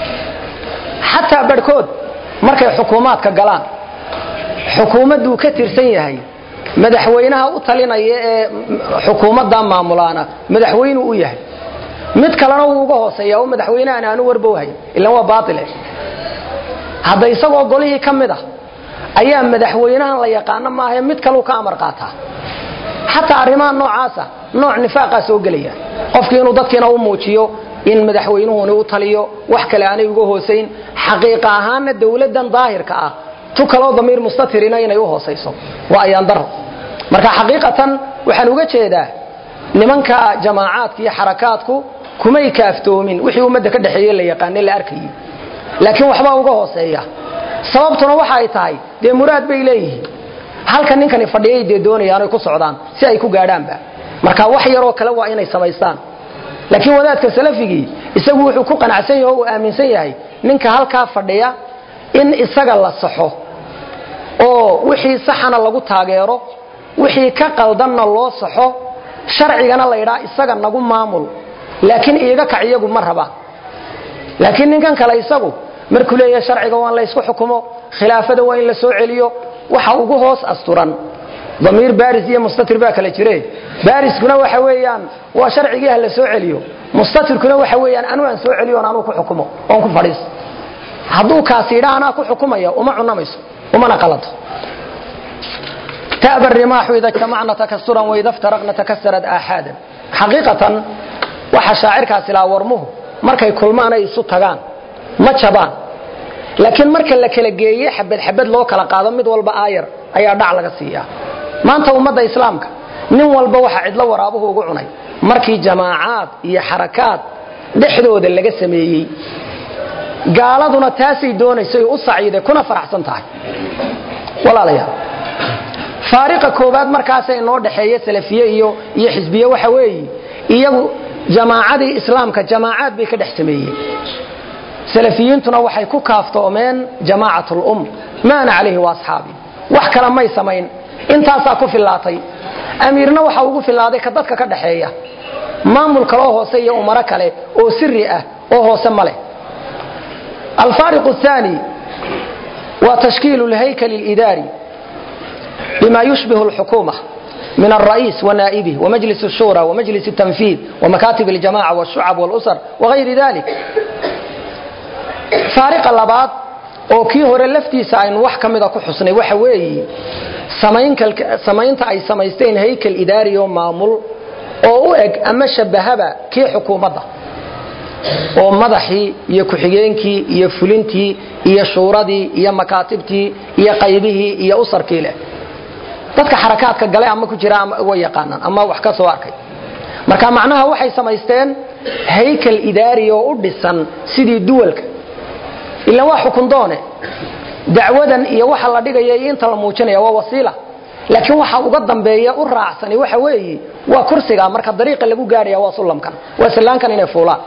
xataa barhkood markay xukuumaadka galaan xukuumadduu ka tirsan yahay madaxweynaha u talinaya ee xukuumadda maamulaana madaxweynuu u yahay mid kalena wuu uga hooseeya oo madaxweynehan aanu warbowhayn ilan waa baaile hadda isagoo golihii ka mid ah ayaa madaxweynahan la yaqaano maahae mid kaleu ka amar qaataa xataa arrimaha noocaasa nooc nifaaqaa soo gelaya qofkii inuu dadkiina u muujiyo in madaxweynuhuni u taliyo wax kale aanay uga hoosayn xaqiiqa ahaanna dawladdan daahirka ah tu kaloo damiir mustatirina inay u hoosayso waa ayaandaro marka xaqiiqatan waxaan uga jeedaa nimanka jamaacaadka iyo xarakaadku kumay kaaftoomin wixii ummadda ka dhexeeye la yaqaane la arkayey laakiin waxbaa uga hooseeya sababtuna waxa ay tahay dee muraad bay leeyihiin halka ninkani fadhiyay dee doonayaan ay ku socdaan si ay ku gaadhaanba marka wax yaroo kale waa inay samaystaan laakiin wadaadka salafigii isagu wuxuu ku qanacsan yahay oo uu aaminsan yahay ninka halkaa fadhiya in isaga la saxo oo wixii saxana lagu taageero wixii ka qaldanna loo saxo sharcigana la ydhaa isaga nagu maamul laakiin iiga kac iyagu ma rabaan laakiin ninkan kale isagu markuu leeyahay sharciga waa in la ysku xukumo khilaafada waa in la soo celiyo waxa ugu hoos asturan damiir baris iyo mustatir baa kala jire bariskuna waxa weeyaan waa sharcigii ha la soo celiyo mustatirkuna waxa weeyaan anuu aan soo celiyo on anuu ku xukumo oon ku fadhiiso hadduu kaasi idhaa anaa ku xukumaya uma cunamayso umana qalado تأبى الرماح إذا اجتمعنا تكسرا وإذا افترقنا تكسرت آحادا حقيقة waxa shaacirkaasi laa warmuhu markay kulmaan ay isu tagaan ma jabaan laakiin marka la kala geeye xabad xabad loo kala qaado mid walba aayar ayaa dhac laga siiyaa maanta ummadda islaamka nin walba waxa cidlo waraabuhu ugu cunay markii jamaacaad iyo xarakaad dhexdooda laga sameeyey gaaladuna taasay doonaysay u saciiday kuna faraxsan tahay walaalayaal faariqa koobaad markaasa inoo dhexeeya salafiye iyo iyo xisbiye waxa weeye iyagu jamaacadii islaamka jamaacaad bay ka dhex sameeyeen salafiyiintuna waxay ku kaaftoomeen jamaacat lum maana calayhi waasxaabi wax kale may samayn intaasaa ku fillaatay amiirna waxa ugu fillaaday ka dadka ka dhaxeeya maamul kaloo hoose iyo umaro kale oo siri ah oo hoose ma leh alfaariq الثاني waa tashkiil اlhaykl اlidaari bima yushbih اlxukuumة من الرئيس ونائبه ومجلس الشورى ومجلس التنفيذ ومكاتب الجماعة والشعب والأسر وغير ذلك فارق اللبات oo kii hore laftiisa aynu wax ka mida ku xusnay waxa weeye samaynta ay samaysteen haykal idaari oo maamul oo u eg ama shabahaba kii xukuumadda oo madaxii iyo ku-xigeenkii iyo fulintii iyo shuuradii iyo makaatibtii iyo qaybihii iyo usarkii leh dadka xarakaadka gale ama ku jira way yaqaanaan ama wax ka soo arkay marka macnaha waxay samaysteen haykal idaari oo u dhisan sidii duwalka ilan waa xukundoone dacwadan iyo waxa la dhigaya iyo inta la muujinaya waa wasiila laakiin waxa uga dambeeya u raacsani waxa weeye waa kursiga marka dariiqa lagu gaadhaya waa sullamkan waa sallaankan inay fuulaan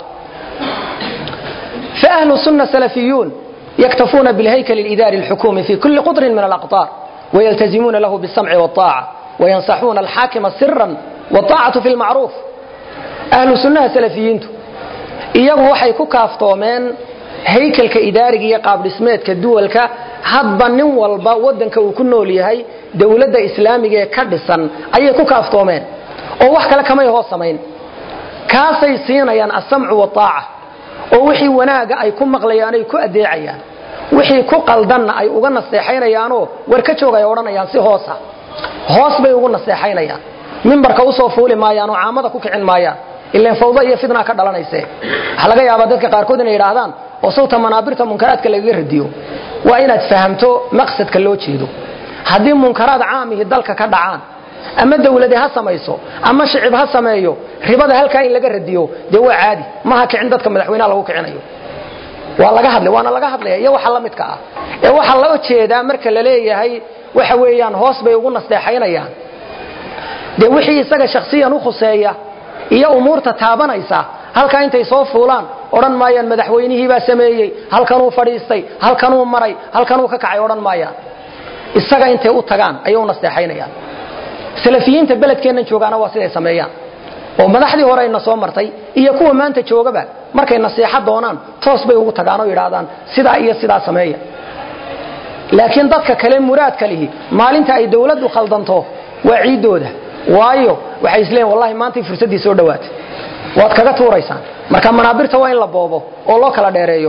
فأهل السنة سلفيون يكتفون بالهيكل الإداري الحكومي في كل قطر من الأقطار ويلتزمون له بالسمع والطاعة وينصحون الحاكم سرا والطاعة في المعروف أهل السنة سلفيين iyagu waxay ku kaaftoomeen haykalka idaariga iyo qaabdhismeedka duwalka hadba nin walba wadanka uu ku nool yahay dowladda islaamiga ee ka dhisan ayay ku kaaftoomeen oo wax kale kamay hoos samayn kaasay siinayaan asamcu waaaca oo wixii wanaaga ay ku maqlayaan ay ku adeecayaan wixii ku qaldanna ay uga naseexaynayaanoo war ka joogay odhanayaan si hoosa hoos bay ugu naseexaynayaan mimbarka usoo fuuli maayaan oo caamada ku kicin maayaan ilan fawda iyo fitna ka dhalanayse waxa laga yaabaa dadka qaarkood inay yidhaahdaan oo sawta manaabirta munkaraadka lagaga radiyo waa inaad fahamto maqsadka loo jeedo haddii munkaraad caamihi dalka ka dhacaan ama dawlade ha samayso ama shicib ha sameeyo ribada halkaa in laga radiyo dee waa caadi maha kicin dadka madaxweynaha lagu kicinayo waa laga hadlay waana laga hadlaya iyo waxa la midka ah ee waxaa loo jeedaa marka la leeyahay waxa weeyaan hoos bay ugu nasteexaynayaan dee wixii isaga shakhsiyan u khuseeya iyo umuurta taabanaysa halkaa intay soo fuulaan odhan maayaan madaxweynihiibaa sameeyey halkanuu fadhiistay halkanuu maray halkanuu ka kacay odhan maayaan isaga intay u tagaan ayay u nasteexaynayaan salafiyiinta beledkeennan joogaana waa siday sameeyaan oo madaxdii hore ayna soo martay iyo kuwa maanta joogaba markay nasiixa doonaan toos bay ugu tagaan oo yidhaahdaan sidaa iyo sidaa sameeya laakiin dadka kale muraadka lihi maalinta ay dawladdu khaldanto waa ciiddooda waayo waxay isleeyiin wallahi maantay fursaddii soo dhowaatay waad kaga tuuraysaan marka manaabirta waa in la boobo oo loo kala dheereeyo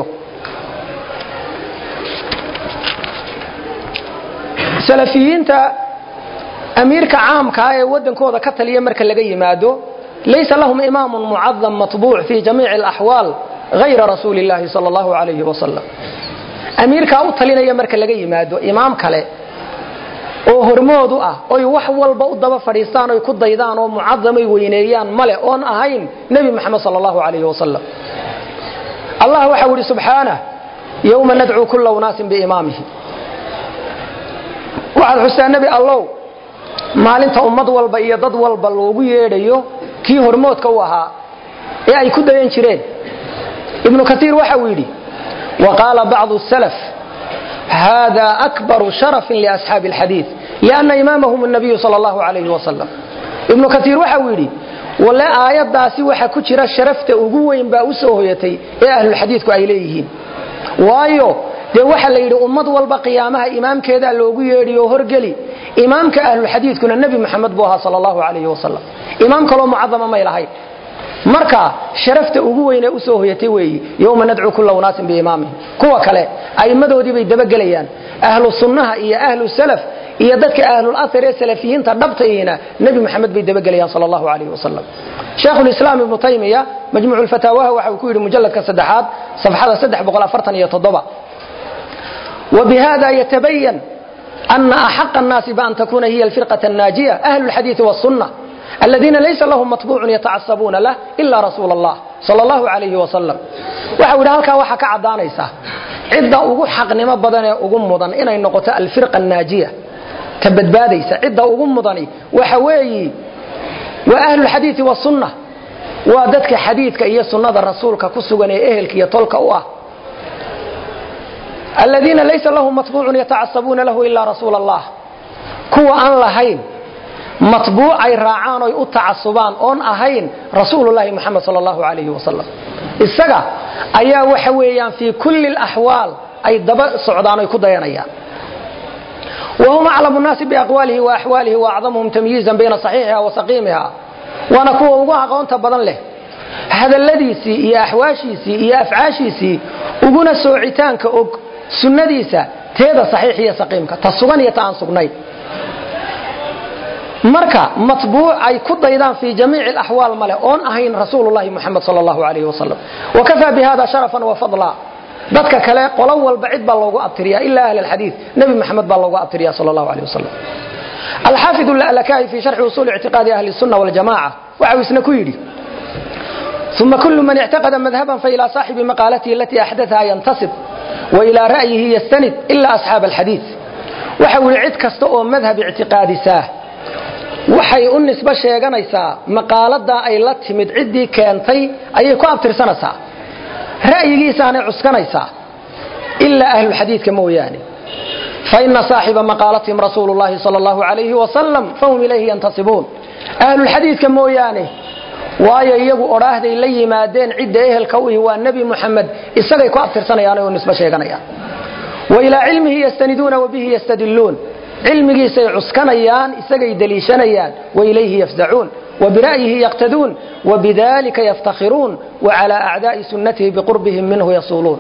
salafiyiinta amiirka caamkaa ee wadankooda ka taliya marka laga yimaado laysa lahum imaamun mucadam matbuuc fi jamiici alaxwaal hayra rasuuli illaahi sala allahu calayhi wasalam amiirkaa u talinaya marka laga yimaado imaam kale oo hormoodu ah oy wax walba u daba fadhiistaan oy ku daydaan oo mucadamay weyneeyaan male oon ahayn nebi moxamed sal allahu calayhi wasalam allah waxau idhi subxaanah yowma nadcuu kulla unaasin biimaamihi waxaad xustaa nebi allow maalinta ummad walba iyo dad walba loogu yeedhayo kii hormoodka u ahaa ee ay ku dayan jireen ibnu kaiir waxa uu yidhi wa qaala bacdu salaf hada akbaru sharafin liasxaabi alxadiid lianna imaamahum nabiyu sal allahu calayhi wasalam ibnu kaiir waxa uu yidhi walle aayaddaasi waxa ku jira sharafta ugu weyn baa u soo hoyatay ee ahlulxadiidku ay leeyihiin waayo dee waxa la yidhi ummad walba qiyaamaha imaamkeedaa loogu yeedhiyo horgeli imaamka ahlulxadiidkuna nebi moxamed buu ahaa sal allahu calayhi wasalam imaam kaloo mucadama may lahayn marka sharafta ugu weynee usoo hoyatay weeyi yowma nadcuu kulla unaasin biimaamihim kuwa kale a'immadoodii bay dabagelayaan ahlu sunnaha iyo ahlu salaf iyo dadka ahlul athar ee salafiyiinta dhabtayina nebi moxamed bay dabagelayaan sal allahu calayhi wasalam sheekhulislaam ibnu taymiya majmuucu lfataawaha waxa uu ku yidhi mujalladka saddexaad safxada saddex boqol afartan iyo toddoba وبهذا يتبين أن أحق الناس بأن تكون هي الفرقة الناجية أهل الحديث والسنة الذين ليس لهم مطبوع يتعصبون له إلا رسول الله صلى الله عليه وسلم وحاول هلكا وحا كعدانيسا عدة ugu xaqnimo badan ee ugu mudan inay noqoto alfirqa الناجية ka badbaadaysa cidda ugu mudani waxa weeyi waa ahlu الحديث والسنة waa dadka xadiidka iyo sunnada rasuulka ku sugan ee ehelka iyo tolka u ah الذين ليس لهم مطبوع يتعصبون له إلا رسول الله كوا أن لهين مطبوع أي راعان أي أتعصبان أن أهين رسول الله محمد صلى الله عليه وسلم السجا أيا وحويا في كل الأحوال أي دب صعدان أي كديانيا وهم أعلم الناس بأقواله وأحواله وأعظمهم تمييزا بين صحيحها وسقيمها وأنا كوا وقوها قونتا بدن له هذا الذي سي يا أحواشي سي يا أفعاشي سي وقنا سوعتان كأوك sunnadiisa teeda saxiix iyo saqiimka ta sugan iyo ta aan sugnayn marka matbuuc ay ku daydaan fii jamiici alaxwaal male oon ahayn rasuulullahi muxamed sal allahu alayhi wasalam wakafaa bi hada sharafan wa fadla dadka kale qolo walba cid baa loogu abtiriya ila ahli alxadiid nebi maxamed baa loogu abtiriya sal allahu alayh wasalam alxaafid lalakahi fi sharxi usuuli ictiqaadi ahli sunna waljamaca waxa uu isna ku yidhi uma kulu man ictaqada madhaban failaa saaxibi maqaalatihi alatii axdatha yantasib wailaa ra'yihi yastanid ila asxaab alxadiid waxa uu yidhi cid kasta oo madhab ictiqaadisaa waxay u nisbo sheeganaysaa maqaaladaa ay la timid ciddii keentay ayay ku abtirsanaysaa ra'yigiisaanay cuskanaysaa ilaa ahlulxadiidka mooyaane faina saaxiba maqaalatihim rasuulu llahi sal allahu alayhi wasalam fahum ilayhi yantasibuun ahlulxadiidka mooyaane waayo iyagu odhaahday la yimaadeen cidda ehelka u ihi waa nebi muxamed isagay ku abtirsanayaan oo nisbo sheeganayaan wa ilaa cilmihi yastaniduuna wa bihi yastadiluun cilmigiisay cuskanayaan isagay deliishanayaan wa ilayhi yafzacuun wa bira'yihi yaqtaduun wa bidalika yaftakhiruun wa calaa acdaa'i sunnatihi biqurbihim minhu yasuuluun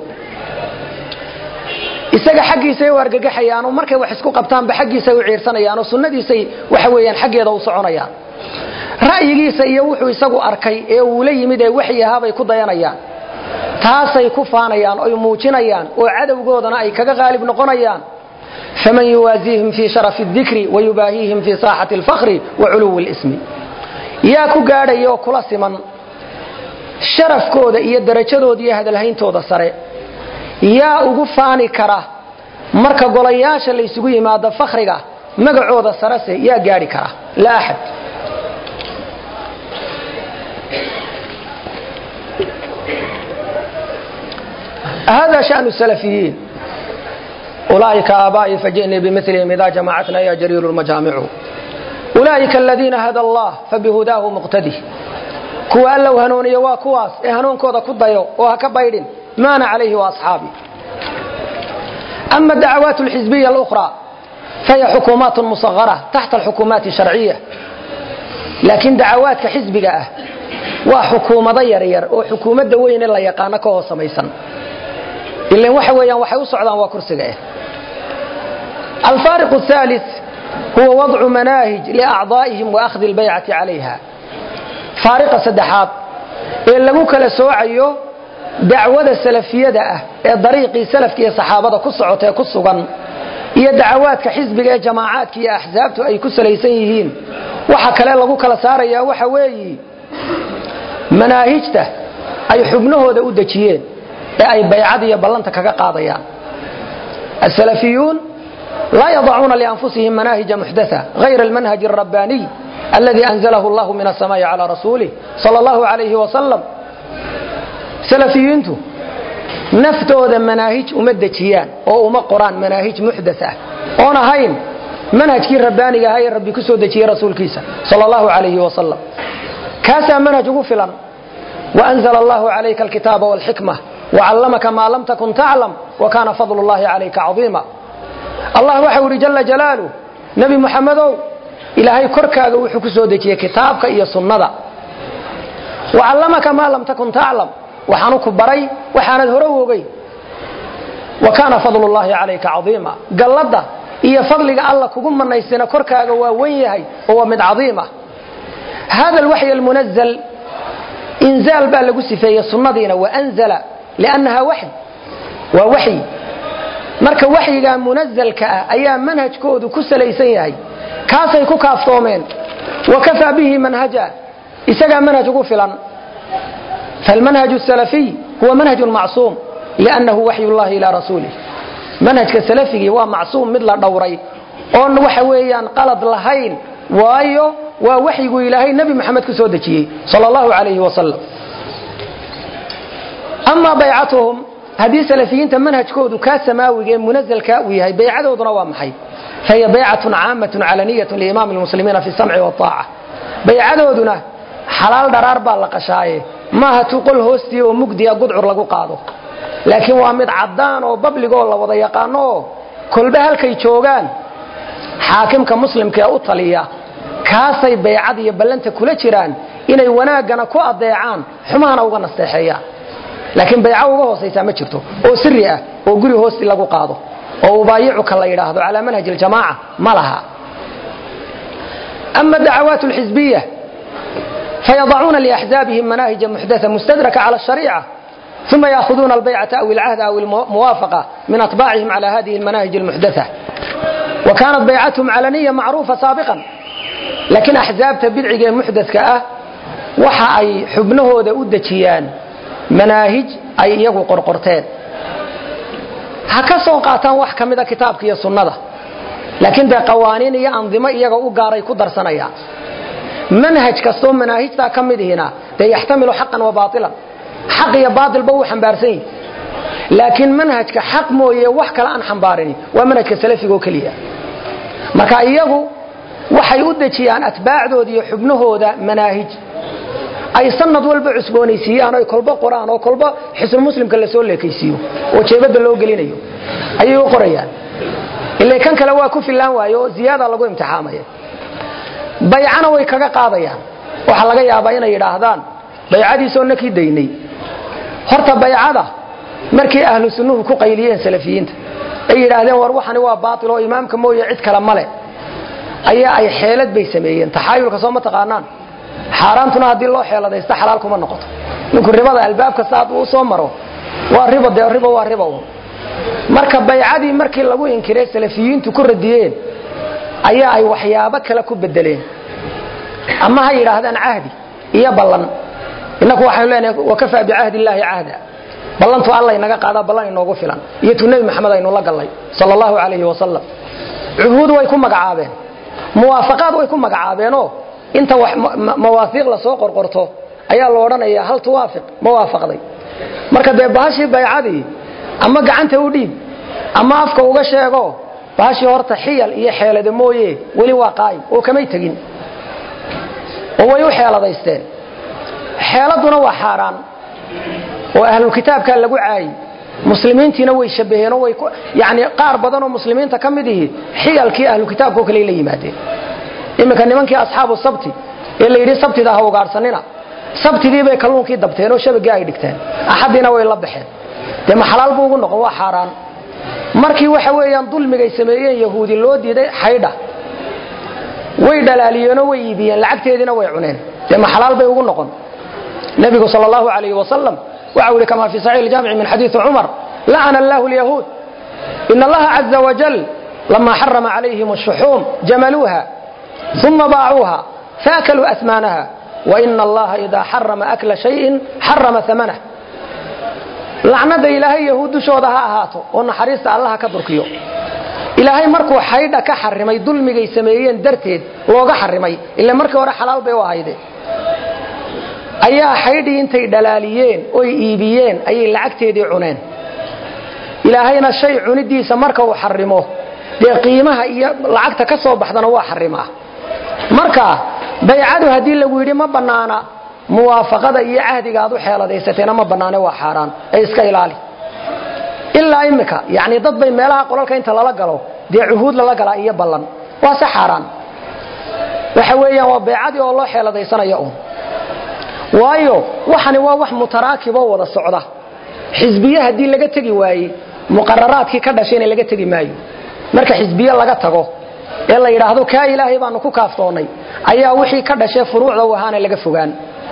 isaga xaggiisay u argagaxayaan oo markay wax isku qabtaanba xaggiisay u ciirsanayaan oo sunnadiisay waxa weeyaan xaggeeda u soconayaan ra'yigiisa iyo wuxuu isagu arkay ee uu la yimid ee waxyi ahaabay ku dayanayaan taasay ku faanayaan oy muujinayaan oo cadowgoodana ay kaga qaalib noqonayaan faman yuwaasiihim fii sharafi اdikri wayubaahiihim fii saaxati اlfakri wa culuwi اlismi yaa ku gaadhaya oo kula siman sharafkooda iyo darajadooda iyo hadalhayntooda sare yaa ugu faani kara marka golayaasha laysugu yimaado fakhriga magacooda sarese yaa gaadhi kara laa axad hada shأن السلفiyiin ulaaئika aabaaئii fajiئnii bimilihim ida jamacatna ya jariiru majaamicu ulaaئika aladiina hada allah fabihudaahu muqtadi kuwa allow hanuuniyo waa kuwaas ee hanuunkooda ku dayo oo ha ka baydhin maana calayhi وaصxaabi ama dacawaaت اlxizbiya اlأkhrى fahiy xukuumaat muصغarة taxta اlxukuumaati الsharciya laakiin dacawaadka xisbiga ah waa xukuumado yaryar oo xukuumadda weyne la yaqaano ka hoos samaysan ilan waxa weeyaan waxay u socdaan waa kursiga eh alfaariq الثالث huwa wadcu manaahij liacdaa'ihim waأkhdi اlbaycati calayha faariqa saddexaad ee lagu kala soocayo dacwada salafiyada ah ee dariiqii salafka iyo saxaabada ku socotee ku sugan iyo dacawaadka xisbiga ee jamaacaadka iyo axsaabtu ay ku salaysan yihiin waxa kale lagu kala saarayaa waxa weeyi manaahijta ay xubnahooda u dejiyeen ee ay baycada iyo ballanta kaga qaadayaan asalafiyuun laa yadacuuna lianfusihim manaahija muxdatha hayra almanhaj alrabbaaniy aladi anzalahu allahu min asamaai calaa rasuulih sala allahu alayhi wasalam salafiyiintu naftooda manaahij uma dejiyaan oo uma qoraan manaahij muxdath ah oon ahayn manhajkii rabbaaniga ahaa ee rabbi ku soo dejiyey rasuulkiisa sala allahu alayhi wasalam kaasaa manhaj ugu filan waanzla allahu calayka alkitaaba walxikma wacallamaka maa lam takun taclam wakaana fadlu llahi calayka cadiima allah waxau idhi jala jalaaluh nebi muxamedow ilaahay korkaaga wuxuu ku soo dejiyey kitaabka iyo sunnada wacallamaka maa lam takun taclam waxaanu ku baray waxaanad hore u ogey wa kaana fadlu llahi calayka cadiima galladda iyo fadliga alla kugu manaysina korkaaga waa wen yahay oo waa mid cadiima hada alwaxy almunazl inzaal baa lagu sifeeyey sunnadiina waanzala liannaha waxy waa waxyi marka waxyigaa munazalka ah ayaa manhajkoodu ku salaysan yahay kaasay ku kaaftoomeen wa kafaa bihi manhaja isagaa manhaj ugu filan falmanhaj الsalafiy huwa manhaj macsuum liannahu waxy llahi ilaa rasuulih manhajka salafigii waa macsuum mid la dhowray oon waxa weeyaan qalad lahayn waayo waa waxyigu ilaahay nebi moxamed ku soo dejiyey sal allahu alayhi wasalam amaa baycatuhum haddii salafiyiinta manhajkoodu kaa samaawiga ee munazalkaa uu yahay baycadooduna waa maxay fahiya baycatun caamatun calaniyatun liimaami lmuslimiina fi samci waaaca baycadooduna xalaal dharaar baa la qashaaye maaha tuqol hoostii oo mugdiya gudcur lagu qaado laakiin waa mid caddaan oo babligoo la wada yaqaano oo kolba halkay joogaan xaakimka muslimka ee u taliya kaasay baycad iyo ballanta kula jiraan inay wanaaggana ku adeecaan xumahana uga nasteexeeyaan laakiin bayco uga hoosaysaa ma jirto oo siri ah oo guri hoosti lagu qaado oo ubaayicuka la yidhaahdo calaa manhaj iljamaaca ma laha أما الدعوات الحزبية فيضعون لأحزابهم مناهج محدثة مستدركة على الشريعة ثم يأخذون البيعة أو العهد أو الموافقة من أطباعهم على هذه المناهج المحدثة وكانت بيعتهم علنية معروفة سابقا لكن أحزاب تبدعي محدث كأه waxa ay xubnahooda u dejiyaan manaahij ay iyagu qorqorteen ha ka soo qaataan wax ka mida kitaabka iyo sunnada laakiin dee qawaaniin iyo andimo iyaga u gaaray ku darsanayaan manhaj kastoo manaahijtaa ka midihina dee yaxtamilu xaqan wa baailan xaq iyo baailba uu xambaarsan yihi laakiin manhajka xaq mooye wax kale aan xambaarini waa manhajka salafiga oo keliya marka iyagu waxay u dejiyaan atbaacdooda iyo xubnahooda manaahij ay sanad walba cusboonaysiiyaan oy kolba qoraan oo kolba xisnu muslimka lasoo leekaysiiyo oo jeebada loo gelinayo ayay u qorayaan ila kan kale waa ku filaan waaye oo ziyaada lagu imtixaamaya baycana way kaga qaadayaan waxaa laga yaabaa inay yidhaahdaan baycadiisoo nakii daynay horta baycada markii ahlu sunnuhu ku qayliyeen salafiyiinta ay yidhaahdeen war waxani waa baail oo imaamka mooye cid kale male ayaa ay xeelad bay sameeyeen taxaayulka soo ma taqaanaan xaaraantuna haddii loo xeeladaysta xalaal kuma noqoto ninku ribada albaab kasta hadduu u soo maro waa ribo dee ribo waa ribo un marka baycadii markii lagu inkiray salafiyiintu ku radiyeen ayaa ay waxyaabo kale ku bedeleen ama ha yidhaahdaan cahdi iyo ballan innaku waxaynu leenahay wakafaa bicahdi illaahi cahda ballantu alla inaga qaadaa ballan inoogu filan iyo tu nebi maxamed aynu la gallay sala allahu calayhi wasalam cuhuud way ku magacaabeen muwaafaqaad way ku magacaabeenoo inta mawaafiiq lasoo qorqorto ayaa la odhanaya hal tuwaafiq ma waafaqday marka dee bahashii baycadii ama gacanta u dhiib ama afka uga sheego bahashii horta xiyal iyo xeelada mooye weli waa qaa'im oo kamay tegin oo way u xeeladaysteen xeeladuna waa xaaraan oo ahlulkitaabkaa lagu caayi muslimiintiina way shabaheenoo way yani qaar badanoo muslimiinta ka mid ihi xiyalkii ahlukitaabka oo kale la yimaadeen iminka nimankii asxaabu sabti ee la yidhi sabtida ha ugaarsanina sabtidii bay kalluunkii dabteen oo shabagii ay dhigteen axadiina way la baxeen dee ma xalaal buu ugu noqon waa xaaraan markii waxa weeyaan dulmigay sameeyeen yahuudi loo diiday xaydha way dhalaaliyeenoo way iibiyeen lacagteediina way cuneen dee ma xalaal bay ugu noqon nebigu sal allahu alayhi wasalam waxa u ihi kama fi saxiix iljaamici min xadiidi cumar lacana allahu lyahuud in allaha caza wajal lama xarama calayhim ashuxuum jamaluuha uma baacuuha faakaluu asmaanaha waina allaha idaa xarama akla shayin xarama amanah lacnada ilaahay yahuud dushooda ha ahaato oo naxariista allaha ka durkiyo ilaahay markuu xaydha ka xarimay dulmigay sameeyeen darteed looga xarimay ila markii hore xalaal bay u ahayde ayaa xaydhii intay dhalaaliyeen oy iibiyeen ayay lacagteedii cuneen ilaahayna shay cunidiisa marka uu xarimo dee qiimaha iyo lacagta ka soo baxdana waa xarimaa marka baycadu haddii lagu yidhi ma bannaana muwaafaqada iyo cahdiga aad u xeeladaysateena ma bannaane waa xaaraan ee iska ilaali ilaa imika yani dad bay meelaha qolalka inta lala galo dee cuhuud lala galaa iyo ballan waa se xaaraan waxa weeyaan waa baycadii oo loo xeeladaysanaya un waayo waxani waa wax mutaraakiboo wada socda xisbiye haddii laga tegi waaye muqararaadkii ka dhashayna laga tegi maayo marka xisbiye laga tago ee la yidhaahdo kaa ilaahay baanu ku kaaftoonnay ayaa wixii ka dhashee furuucda u ahaana laga fogaan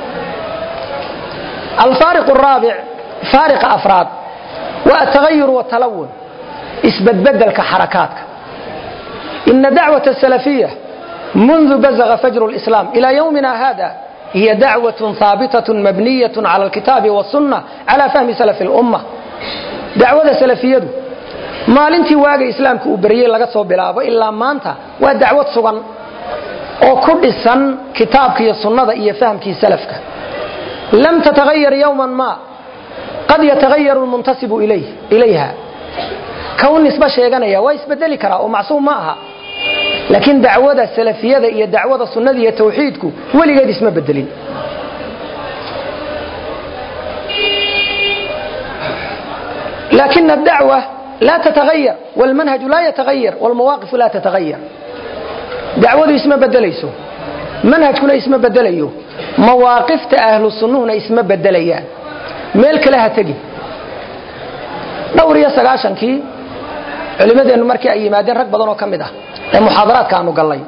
alfaariq raabic faariqa afraad waa atagayur watalawun isbedbedelka xarakaadka ina dacwat asalafiya mundu bazaga fajru lislaam ilaa yowmina hada hiya dacwat haabitaة mabniyaة cala alkitaabi wاsunna cala fahmi salafi اlumma dacwada salafiyadu maalintii waaga islaamka uu beryey laga soo bilaabo ilaa maanta waa dacwad sugan oo ku dhisan kitaabka iyo sunnada iyo fahamkii salafka lam tatagayar yowma ma qad yatagayaru lmuntasibu ilayha kow nisba sheeganaya waa isbedeli karaa oo macsuum ma aha laakiin dacwada salafiyada iyo dacwada sunnada iyo tawxiidku weligeed isma bedelin لكن الدعوة لا تتغير والمنهج لا يتغير والمواقف لا تتغير دعوة اسم بدليسو منهج كنا اسم بدليو مواقف أهل السنة اسم بدليان ميلك لها تجي دوري سقاشن كي علماء markii ay yimaadeen rag badan oo kamid ah ee muhaadaraadka aanu galay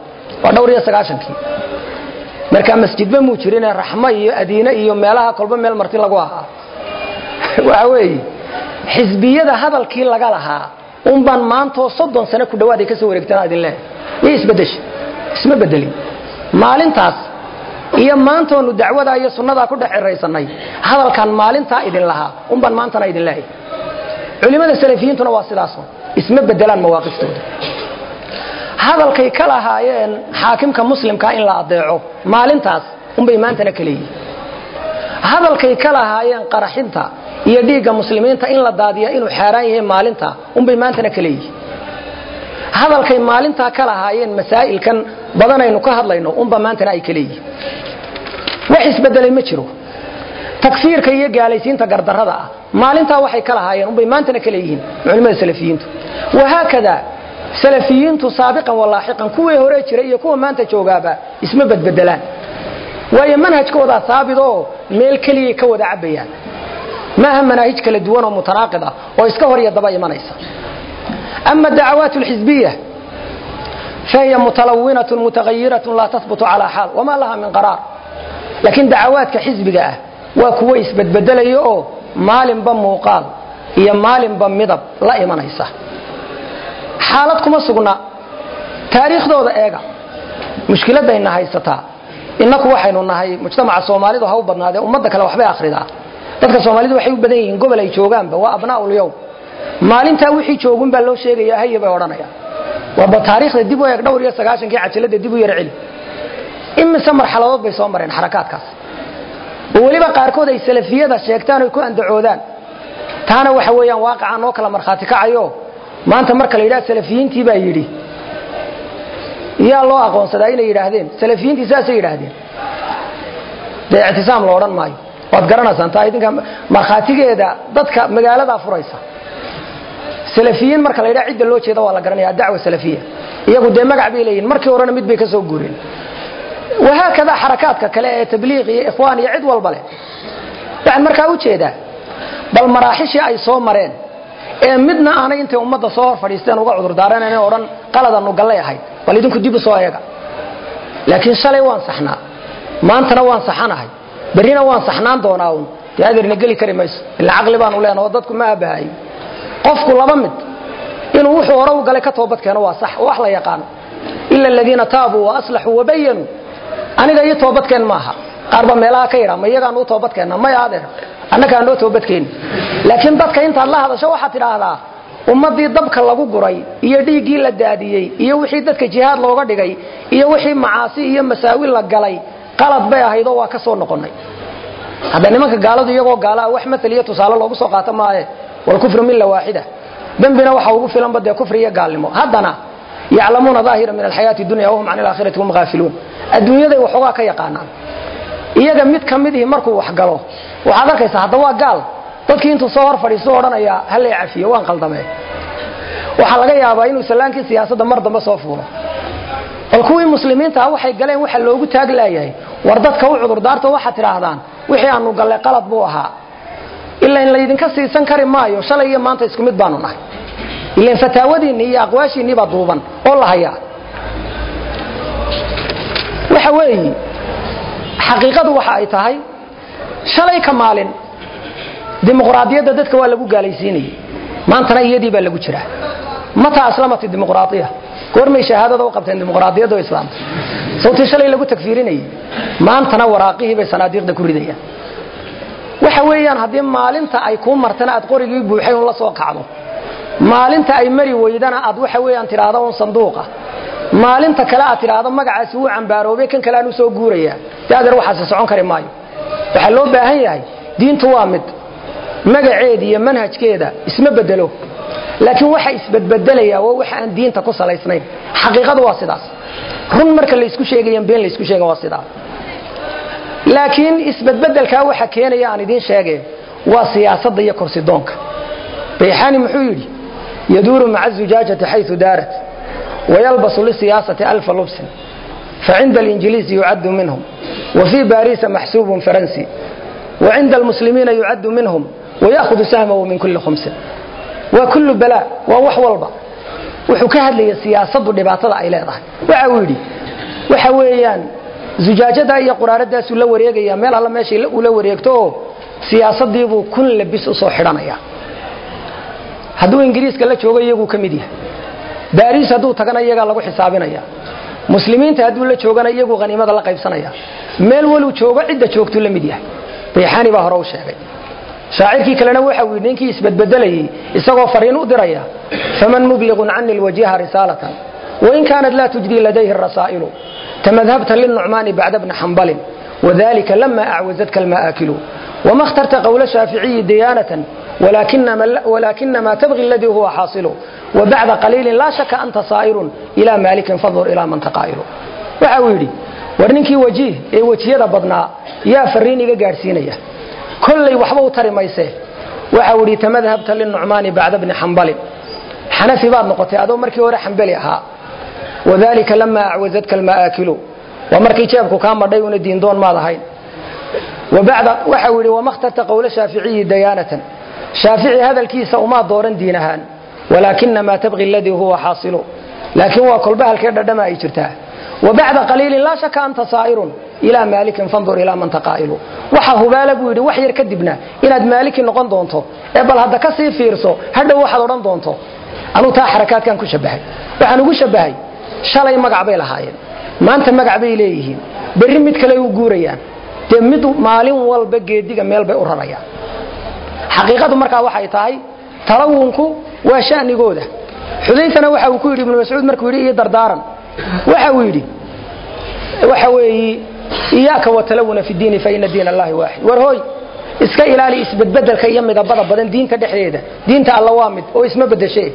waa dhowr iyo sagaashankii markaa masjidba muu jirine raxmo iyo adiine iyo meelaha kolba meel marti lagu ahaa waxa weeye xisbiyada hadalkii laga lahaa unbaan maantoo soddon sano ku dhawaad ay ka soo wareegtaan idin leehay iyo isbedesha isma bedelin maalintaas iyo maantoonu dacwadaa iyo sunnadaa ku dhex ciraysanay hadalkan maalintaa idin lahaa unbaan maantana idin leehay culimmada salafiyiintuna waa sidaaso isma bedelaan mawaaqiftooda hadalkay ka lahaayeen xaakimka muslimkaa in la adeeco maalintaas unbay maantana ka leeyihin hadalkay ka lahaayeen qaraxinta iyo dhiigga muslimiinta in la daadiya inuu xaaraan yahay maalinta unbay maantana ka leeyihin hadalkay maalintaa ka lahaayeen masaa'ilkan badanaynu ka hadlayno unba maantana ay ka leeyihin wax isbedelay ma jiro takfiirka iyo gaalaysiinta gardarrada ah maalintaa waxay ka lahaayeen unbay maantana ka leeyihiin culimmada salafiyiintu wahaakada salafiyiintu saabiqan walaaxiqan kuwii hore jiray iyo kuwa maanta joogaaba isma badbedelaan waayo manhajkoodaa saabit oo meel keliyay ka wada cabbayaan maaha manaahij kala duwan oo mutanaaqid ah oo iska hor iyo daba imanaysa ama dacawaat lxisbiya fahiya mutalawinatun mutaghayiratun laa tahbutu calaa xaal wamaa laha min qaraar laakiin dacawaadka xisbiga ah waa kuwo isbedbedelaya oo maalinba muuqaal iyo maalinba midab la imanaysa xaalad kuma sugna taariikhdooda eega mushkiladayna haysataa innaku waxaynu nahay mujtamaca soomaalidu ha u badnaadee ummadda kale waxbay akhridaa dadka soomaalidu waxay u badan yihiin gobol ay joogaanba waa abnaaulyow maalintaa wixii joogun baa loo sheegaya haye bay odhanayaan waaba taariikhda dib u eeg dhowr iyo sagaashankii cajalada dib u yar celi imise marxaladood bay soo mareen xarakaadkaas oo weliba qaarkood ay salafiyada sheegtaan oy ku andacoodaan taana waxa weeyaan waaqicaa noo kala markhaati kacayo maanta marka la yidhaha salafiyiintii baa yidhi yaa loo aqoonsadaa inay yidhaahdeen salafiyiintii saasay yidhaahdeen dee ictisaam lo odhan maayo waad garanaysaan taa idinka markhaatigeeda dadka magaaladaa furaysa salafiyiin marka la yidhaha cidda loo jeeda waa la garanaya adacwa salafiya iyagu dee magac bay leeyihin markii horena mid bay ka soo guureen wahaakada xarakaadka kale ee tabliiq iyo ikhwaan iyo cid walba leh waxaan markaa u jeedaa bal maraaxishii ay soo mareen ee midna aanay intay ummadda soo hor fadhiisteen uga cudurdaarann odhan qaladanu gallay ahayd bal idinku dib u soo eega laakiin shalay waan saxnaa maantana waan saxanahay berrina waan saxnaan doonaa un dee adeerna geli kari mayso ila caqli baanu leenaho dadku ma aabahayo qofku laba mid inuu wuxuu hore u galay ka toobad keeno waa sax oo wax la yaqaano ila aladiina taabuu waaslaxuu wabayanuu aniga ii toobadkeen maaha qaarba meelaha ka yidha ma iyagaan u toobadkeenna maya adeer annagaa noo toobadkeeni laakiin dadka intaad la hadasho waxaad tidhaahdaa ummaddii dabka lagu guray iyo dhiiggii la daadiyey iyo wixii dadka jihaad looga dhigay iyo wixii macaasi iyo masaawi la galay qalad bay ahaydoo waa ka soo noqonnay hadda nimanka gaaladu iyagoo gaalaa wax maal iyo tusaale loogu soo qaato maaye walkufru milla waaxida dembina waxa ugu filanba dee kufri iyo gaalnimo haddana yaclamuuna daahira min alxayaati dunya wahum can alaakhirati hum haafiluun adduunyaday waxoogaa ka yaqaanaan iyaga mid ka mid ihi markuu wax galo waxaad arkaysaa hadda waa gaal dadkii intuu soo hor fadhiisto odhanaya hallay cafiyo waan qaldamee waxaa laga yaabaa inuu sallaankii siyaasadda mar dambe soo fuulo bal kuwii muslimiintaa waxay galeen waxa loogu taag laayahay war dadka u cudurdaarto waxaad tidhaahdaan wixii aanu gallay qalad buu ahaa ila in laydinka siisan kari maayo shalay iyo maanta isku mid baanu nahay ilan fataawadiinni iyo aqwaashiinnii baa duuban oo la hayaa waxa weeyi xaqiiqadu waxa ay tahay shalay ka maalin dimuqraadiyadda dadka waa lagu gaalaysiinayay maantana iyadii baa lagu jiraa mataa aslamati dimuqraadiya goormay shahaadada u qabteen dimuqraadiyadda oo islaamta sawtii shalay lagu tagfiirinayay maantana waraaqihii bay sanaadiiqda ku ridayaan waxa weeyaan haddii maalinta ay kuu martana aad qorigii buuxay un la soo kacdo maalinta ay mari weydana aad waxa weeyaan tidhaahdo un sanduuqa maalinta kale aad tidhaahdo magacaasi wuu cambaaroobay kan kale aan u soo guurayaa dee adeer waxaasi socon kari maayo waxaa loo baahan yahay diintu waa mid magaceeda iyo manhajkeeda isma bedelo laakiin waxa isbedbedelaya waa waxa aan diinta ku salaysnayn xaqiiqadu waa sidaas run marka laysku sheegayan been laysku sheegan waa sidaas laakiin isbedbedelkaa waxa keenaya aan idiin sheege waa siyaasadda iyo korsidoonka bayxaani muxuu yidhi yaduuru maca zujaajati xayu daarat wayalbasu lisiyaasati alfa lubsin facinda alinjiliisi yucaddu minhum wafii baariisa maxsuubun faransi wacinda almuslimiina yucaddu minhum wayahudu sahmahu min kulli khumsin waa kullu balaa waa wax walba wuxuu ka hadlaya siyaasaddu dhibaatada ay leedahay waxa uu yidhi waxa weeyaan zujaajada iyo quraaradaasuu la wareegaya meel alla meesha uu la wareegto oo siyaasadiibuu kun labis usoo xidhanaya hadduu ingiriiska la joogo iyaguu ka mid yahay baariis hadduu tagana iyagaa lagu xisaabinaya muslimiinta hadduu la joogana iyaguu haniimada la qaybsanaya meel waluu joogo cidda joogtuu la mid yahay bayxaani baa hore u sheegay shaacirkii kalena waxa uu yidhi ninkii isbadbedelayey isagoo fariin u diraya faman mubliqun cani lwajiha risaalatan wain kaanat laa tujdi ladayhi rasaa'ilu tamadhabta linucmaani bacda bni xambalin wadalika lama acwazadka alma'aakilu wama اkhtarta qowla shaaficiyi diyaanatan walakinama tabغi اladii huwa xaasilu wabacda qaliilin laa shaka anta saa'irun ila maalikin fandur ilaa man taqaa'ilu waxa uu yidhi war ninkii wajiih ee wejiyada badnaa yaa fariin iga gaadhsiinaya kollay waxba u tari mayse waxa uu yidhi tamadhabta linucmaani bacda bni xambalin xanafi baad noqotay adoo markii hore xambali ahaa wadalika lama acwazadka alma'aakilu waa markii jeebku kaa madhay una diindoon maad ahayn wabacda waxa uu yidhi wama khtarta qowla shaaficiyi dayaanatan shaafici hadalkiisa umaa dooran diin ahaan walaakinamaa tabqi aladii huwa xaasilu laakiin waa kolba halkee dhadhama ay jirtaa wabacda qaliilin laa shaka anta saa'irun ilaa maalikin fandur ilaa man taqaa'ilu waxa hubaala buu yidhi wax yar kadibna inaad maaliki noqon doonto ee bal hadda ka sii fiirso hadhow waxaad odhan doonto anuu taa xarakaadkan ku shabahay waxaan ugu shabahay shalay magac bay lahaayeen maanta magac bay leeyihiin berri mid kale u guurayaan dee mid maalin walba geediga meel bay u rarayaan xaqiiqadu markaa waxay tahay talawunku waa shanigooda xudayfana waxa uu ku yidhi ibnu mascuud markuu yidhi ii dardaaran waxa uu yidhi waxa weeyi iyaaka watalawuna fi diini faina diin allahi waaxid war hooy iska ilaali isbedbedelka iyo midabada badan diinta dhexdeeda diinta alla waa mid oo isma bedeshe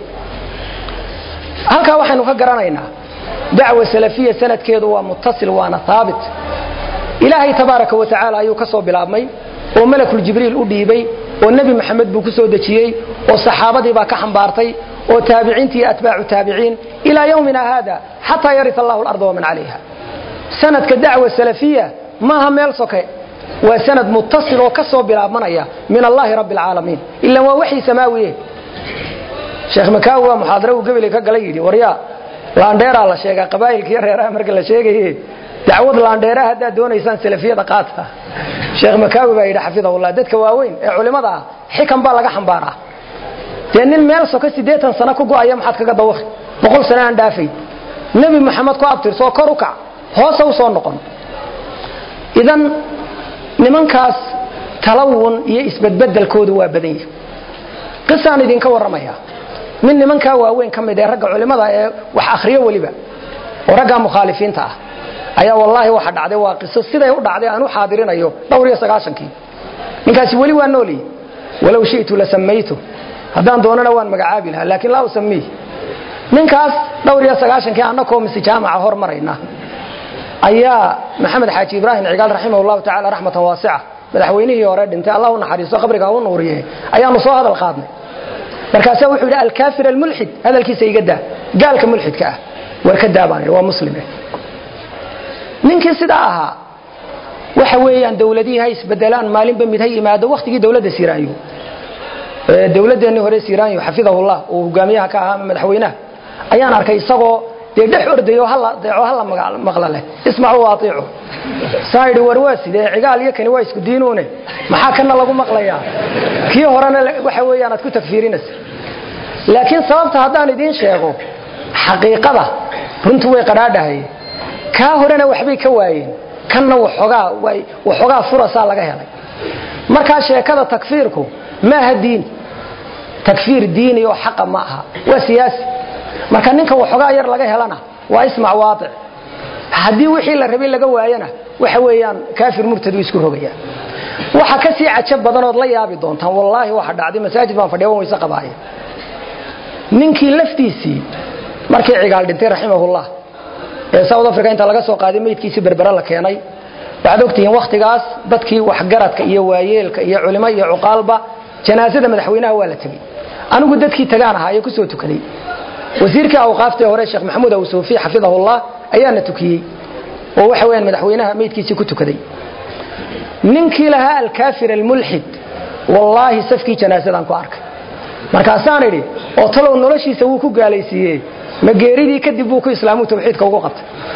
halkaa waxaynu ka garanaynaa dacwa salafiya sanadkeedu waa muttasil waana haabit ilaahay tabaaraka wa tacaala ayuu ka soo bilaabmay oo malakul jibriil u dhiibay oo nebi maxamed buu ku soo dejiyey oo saxaabadii baa ka xambaartay oo taabiciintii iyo atbaacu taabiciin ilaa yowmina haada xataa yarit allahu alarda waman calayha sanadka dacwa salafiya maaha meel soke waa sanad muttasil oo ka soo bilaabmanaya min allahi rabbi alcaalamiin ilan waa waxii samaawiye sheekh makaawi waa muxaadare uu gebeley ka galay yidhi waryaa laandheeraa la sheegaa qabaa'ilka iyo reeraha marka la sheegaye dacwad laandheeraha haddaad doonaysaan salafiyada qaata sheekh makaawi baa yidhi xafidahullah dadka waaweyn ee culimmada ah xikan baa laga xambaaraa dee nin meel soka siddeetan sano ku go'aya maxaad kaga dawaqi boqol sano aan dhaafayn nebi moxamed ku abtirsoo kor u kac hoose u soo noqon idan nimankaas talawun iyo isbedbedelkoodu waa badan yihi qisaan idinka warramaya mid nimankaa waaweyn ka mid ee ragga culimmada ee wax akhriyo weliba oo raggaa mukhaalifiinta ah ayaa wallaahi waxa dhacday waa qiso siday u dhacday aan u xaadirinayo dhowr iyo sagaashankii ninkaasi weli waa noolyi walow shi'tu la samaytu haddaan doonana waan magacaabi lahaa laakiin laa usamiih ninkaas dhowr iyo sagaashankii annakoo mise jaamaca hor marayna ayaa maxamed xaaji ibraahim cigaal raximah llahu tacala raxmatan waasica madaxweynihii hore dhintay allah u naxariisto qabriga u nuuriye ayaanu soo hadal qaadnay markaasaa wuxuu yidhi alkaafir almulxid hadalkiisa iga daa gaalka mulxidka ah war ka daa baan yidhi waa muslime ninkii sidaa ahaa waxa weeyaan dawladihii ha isbedelaan maalinba mid ha yimaado wakhtigii dawladda siiraanyo dawladdeenii hore siiraanyo xafidahullah uu hogaamiyaha ka ahaa madaxweynaha ayaan arkay isagoo dee dhex ordayo hala deeco hala maqla leh ismacu atiicu saa yidhi war waa sidee cigaal iyo kani waa isku diinuune maxaa kana lagu maqlayaa kii horena waxa weeyaan aad ku tagfiirinaysa laakiin sababta haddaan idiin sheego xaqiiqada runtu way qadhaadhahay kaa horena waxbay ka waayeen kanna waxoogaa furasaa laga helay markaa sheekada takfiirku maaha diin takfiir diini oo xaqa ma aha waa siyaasi marka ninka waxoogaa yar laga helana waa ismac waatic haddii wixii la rabay laga waayana waxa weeyaan kaafir murtadu isku rogaya waxa ka sii cajab badanood la yaabi doontaan wallaahi waxa dhacday masaajid baan fadhiya wan wayse qabaaya ninkii laftiisii markii cigaal dhintay raximahullah ee south africa inta laga soo qaaday meydkiisii berbere la keenay waxaad ogtihiin wakhtigaas dadkii waxgaradka iyo waayeelka iyo culimo iyo cuqaalba janaasada madaxweynaha waa la tegey anigu dadkii tagaan ahaa ee kusoo tukaday wasiirkii awqaaftee hore sheekh maxamuud awsuufi xafidahullah ayaana tukiyey oo waxa weyaan madaxweynaha meydkiisii ku tukaday ninkii lahaa alkaafir almulxid wallaahi safkii janaasadaan ku arkay markaasaan idhi oo talow noloshiisa wuu ku gaalaysiiye ma geeridii kadib buu ku islaamu tawxiidka ugu qabtay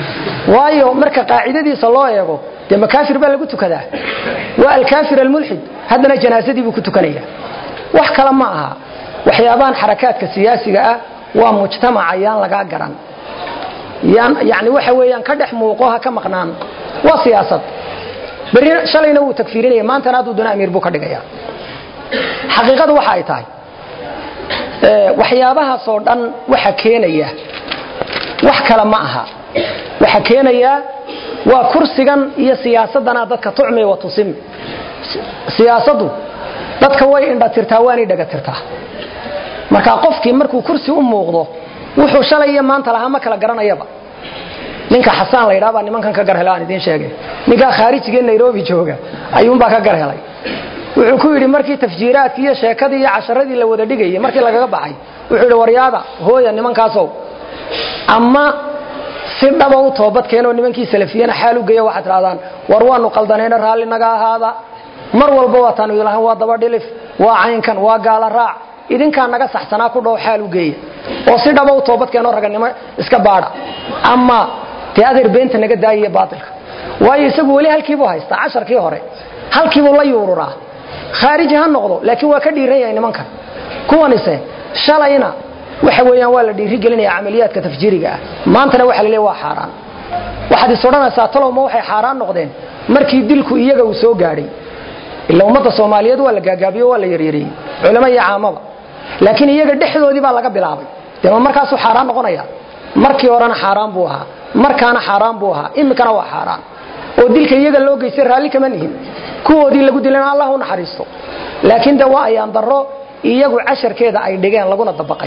waayo marka qaacidadiisa loo eego dee makaafir baa lagu tukadaa waa alkaafir almulxid haddana janaasadii buu ku tukanaya wax kale ma aha waxyaabahan xarakaadka siyaasiga ah waa mujtamaca yaan lagaa garan yaan yani waxa weeyaan ka dhex muuqo ha ka maqnaan waa siyaasad berri shalayna wuu tagfiirinaya maantana hadduu duna amiir buu ka dhigaya xaqiiqadu waxa ay tahay waxyaabahaasoo dhan waxa keenaya wax kale ma aha waxa keenaya waa kursigan iyo siyaasadana dadka tucmi wa tusim siyaasadu dadka way indhatirtaa waanay dhagatirtaa marka qofkii markuu kursi u muuqdo wuxuu shalay iyo maanta lahaa ma kala garanayaba ninka xasaan la yidhaha baa nimankan ka garhelay aan idiin sheegay ninkaa khaarijigee nairobi jooga ayuunbaa ka garhelay wuxuu ku yidhi markii tafjiiraadkii iyo sheekadii iyo casharadii la wada dhigayay markii lagaga baxay wuxuu yidhi waryaada hooya nimankaasow ama si dhaba u toobad keenoo nimankii salafiyana xaal u geeya waxaad tidhahdaan war waanu qaldanayna raalli naga ahaada mar walba waataanu ilahan waa dabadhilif waa caynkan waa gaala raac idinkaa naga saxsanaa ku dhow xaal u geeya oo si dhaba u toobad keenoo raganimo iska baadha ama dee adeer beenta naga daayiya baatilka waayo isagu weli halkiibuu haystaa casharkii hore halkiibuu la yuururaa khaariji ha noqdo laakiin waa ka dhiiran yahay nimankan kuwanise shalayna waxa weeyaan waa la dhiiri gelinaya camaliyaadka tafjiiriga ah maantana waxa la leeya waa xaaraan waxaad is odhanaysaa talowma waxay xaaraan noqdeen markii dilku iyaga uu soo gaadhay ila ummadda soomaaliyeed waa la gaagaabiyo waa la yaryariyey culamo iyo caamaba laakiin iyaga dhexdoodii baa laga bilaabay dee ma markaasuu xaaraan noqonaya markii horena xaaraan buu ahaa markaana xaaraan buu ahaa imikana waa xaaraan oo dilka iyaga loo geystay raalli kama nihin kuwoodii lagu dilana allah u naxariisto laakiin de waa ayaan darro iyagu casharkeeda ay dhigeen laguna dabaqay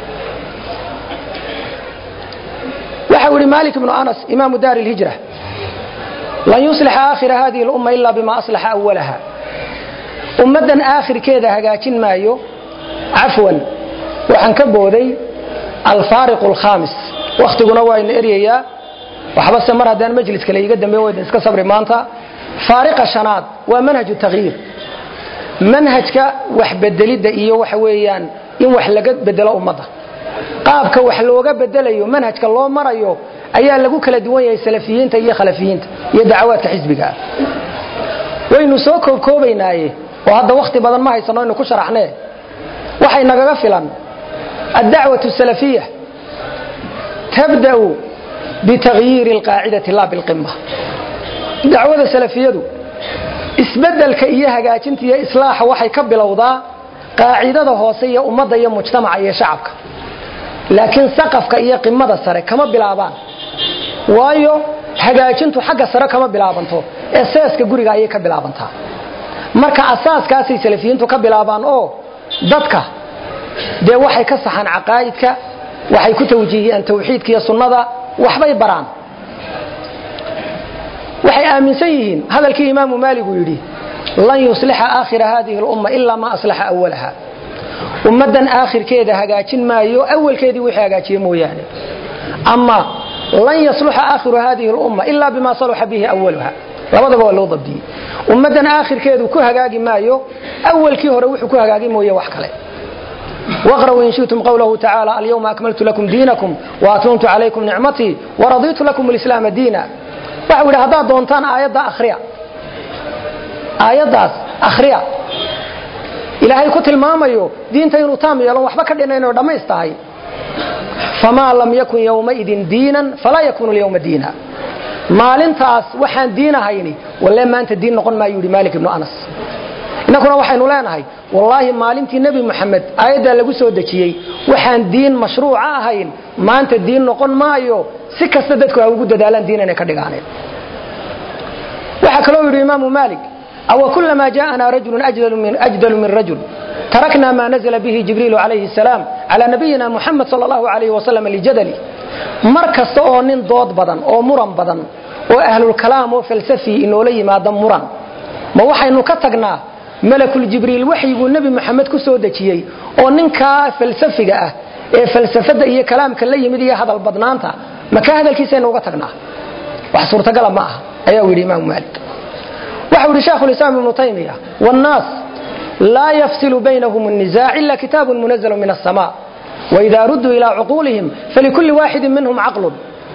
waxa uu yihi malik ibnu anas imaamu daari lhijra lan yuslixa aakhira hadihi lumma ila bima aslaxa awalaha ummaddan aakhirkeeda hagaajin maayo cafwan waxaan ka booday alfaariq alkhamis wakhtiguna waa ina eryayaa waxbase mar haddaan majlis kale iga dambeyn waydan iska sabri maanta faariqa shanaad waa manhaju takyiir manhajka wax bedelidda iyo waxa weeyaan in wax laga bedelo ummadda qaabka wax looga bedelayo manhajka loo marayo ayaa lagu kala duwan yahay salafiyiinta iyo khalafiyiinta iyo dacawaadka xisbigaa waynu soo koobkoobaynaaye oo hadda wakhti badan ma haysano aynu ku sharaxnee waxay nagaga filan addacwatu salafiya tabda'u bitagyiiri alqaacidati la bilqima dacwada salafiyadu isbedelka iyo hagaajinta iyo islaaxa waxay ka bilowdaa qaacidada hoose iyo ummadda iyo mujtamaca iyo shacabka laakiin saqafka iyo qimada sare kama bilaabaan waayo hagaajintu xagga sare kama bilaabanto ee seeska guriga ayay ka bilaabantaa marka asaaskaasay salafiyiintu ka bilaabaan oo dadka dee waxay ka saxaan caqaa'idka waxay ku tawjiihiyaan tawxiidka iyo sunnada waxbay baraan waxay aaminsan yihiin hadalkii imaamu maalig uu yidhi lan yuslixa aakhira hadihi lumma ilaa ma aslaxa awalaha ummaddan aakhirkeeda hagaajin maayo awalkeedii wixii hagaajiye mooyaane ama lan yasluxa aakhiru hadihi lumma ilaa bima saluxa bihi awaluha labadaba waa loo dabdiyey ummaddan aakhirkeedu ku hagaagi maayo awalkii hore wuxuu ku hagaagi mooye wax kale waqra'uu in shi'tum qawlahu tacaala alyawma akmaltu lakum diinakum waatmamtu calaykum nicmatii waradiitu lakum alislaama diina waxau yidhi haddaad doontaan aayadda akhriya aayaddaas akhriya ilaahay ku tilmaamayo diinta inuu taam yeelon waxba ka dhinaynoo dhammays tahay famaa lam yakun yowmaidin diinan falaa yakunu lyawma diina maalintaas waxaan diin ahayni walle maanta diin noqon maayu yidhi maalik ibnu anas innakuna waxaynu leenahay wallaahi maalintii nebi moxamed aayaddaa lagu soo dejiyey waxaan diin mashruuca ahayn maanta diin noqon maayo si kasta dadku ha ugu dadaalaan diin inay ka dhigaaneen waxaa kaloo yidhi imaamu maalik aw kulamaa jaءana rajulu ajdalu min rajul tarakna ma nazla bihi jibriilu calayhi الsalaam calى nabiyina muxamed sal اllahu alayh wasalam lijadali mar kasta oo nin dood badan oo muran badan oo ahlulkalaam oo falsafi inoola yimaada muran ma waxaynu ka tagnaa malakuljibriil waxyiguu nebi moxamed ku soo dejiyey oo ninkaa falsafiga ah ee falsafada iyo kalaamka la yimid iyo hadal badnaanta maka hadalkiisaynu uga tagnaa wax suurtagala ma aha ayaa u yidhi imaamu maalik waxau yidhi shaekhu lislaam ibnu taymiya wاnnaas laa yafsilu baynahum الniزaac ila kitaabu munazl min الsama wإida ruduu ilى cuquulihim falikuli waaxidi minhum caqlun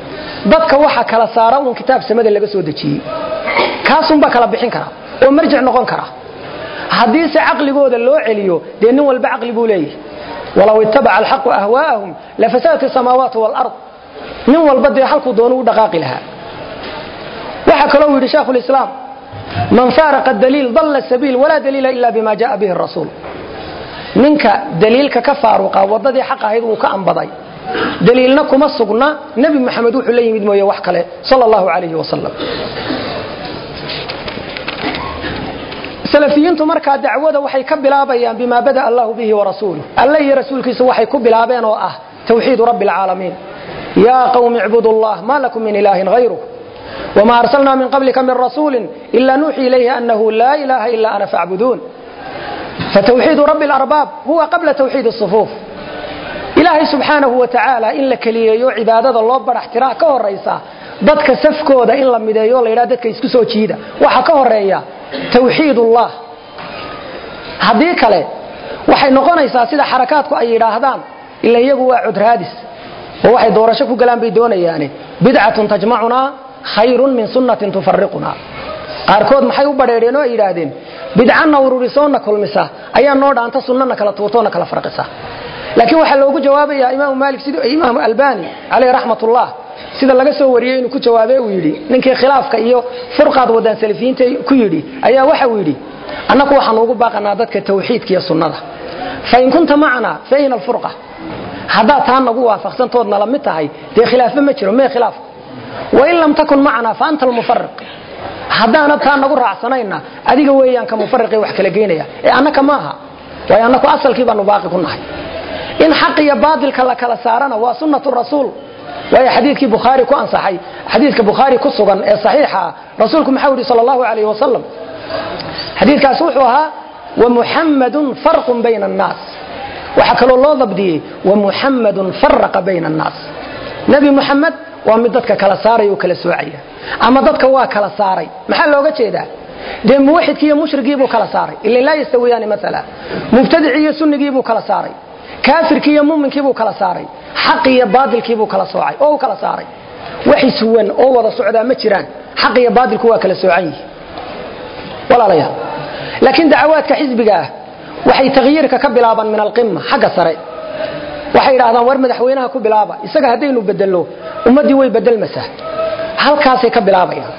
dadka waxa kala saara uun kitaab samada laga soo dejiyey kaasunbaa kala bixin kara oo marjic noqon kara haddiise caqligooda loo celiyo dee nin walba caqli buu leeyahay walow ittabaca alxaqu ahwaa'ahum lafasadat isamaawaat waalard nin walba dee halkuu doonu u dhaqaaqi lahaa waxaa kaloo yidhi shaekhu lislaam man faaraqa daliil dalla sabiil walaa daliila ila bima jaa bihi rasuul ninka daliilka ka faaruqa wadadii xaq ahayd uu ka ambaday daliilna kuma sugna nebi maxamed wuxuu la yimid mooye wax kale sal allahu alayhi wasalam salafiyiintu markaa dacwada waxay ka bilaabayaan bima bada allahu bihi warasuuluh alle iyo rasuulkiisu waxay ku bilaabeen oo ah tawxiidu rabbi alcaalamiin yaa qawmi icbudu llah ma lakum min ilaahin hayruh wma arsalna min qablika min rasuuli ila nuuxi ilayhi anahu laa ilaha ila ana facbuduun fatwxiidu rabbi اlarbaab huwa qabla twxiid الصufuuf ilaahay subxaanahu wa tacaala in la keliyeeyo cibaadada loo barax tiraa ka horaysa dadka safkooda in la mideeyo la yidhaha dadka isku soo jiida waxaa ka horeeya tawxiid ullah haddii kale waxay noqonaysaa sida xarakaadku ay yidhaahdaan ila iyagu waa cudraadis oo waxay doorasho ku galaan bay doonayaane bidcatun tajmacunaa khayrun min sunnatin tufariqunaa qaarkood maxay u badheedheen oo ay yidhaahdeen bidcanna ururisoona kulmisa ayaa noo dhaanta sunnana kala tuurtoona kala farqisa laakiin waxaa loogu jawaabaya imaamu maalik sid imaamu albani caleyh raxmatullah sida laga soo wariyey inuu ku jawaabe uu yidhi ninkii khilaafka iyo furqaad wadaan salafiyiinta ku yidhi ayaa waxa uu yidhi annaku waxaanu ugu baaqanaa dadka tawxiidka iyo sunnada fain kunta macnaa fa ayna alfurqa haddaad taa nagu waafaqsantoodna la mid tahay dee khilaafba ma jiro mee khilaafku wain lam takun macnaa fa anta almufariq haddaanad taa nagu raacsanayna adiga weeyaan ka mufariqee wax kala geynaya ee annaka maaha waayo annaku asalkii baanu baaqi ku nahay in xaq iyo baadilka la kala saarana waa sunnatu rasuul waayo xadiidkii bukhaari ku ansaxay xadiidka bukhaari ku sugan ee saxiixa ah rasuulku maxau yidhi sal allahu alayh wasalam xadiidkaas wuxuu ahaa wamuxammadun farqun bayna annaas waxaa kaloo loo dabdiyey wamuxammadun faraqa bayna annaas nebi muxamed waa mid dadka kala saaraya oo kala soocaya ama dadka waa kala saaray maxaa looga jeedaa dee muwaxidkii iyo mushrigiibuu kala saaray ilan laa yastawiyaani maala mubtadicii iyo sunnigiibuu kala saaray kaafirkii iyo muminkiibuu kala saaray xaqi iyo baadilkiibuu kala soocay oo u kala saaray wax iswan oo wada socdaa ma jiraan xaq iyo baadilku waa kala soocan yihi walaalayaal laakiin dacawaadka xisbiga ah waxay takhyiirka ka bilaabaan min alqima xagga sare waxay idhahdaan war madaxweynaha ku bilaaba isaga haddaynu bedelno ummaddii way bedelmaysaa halkaasay ka bilaabayaan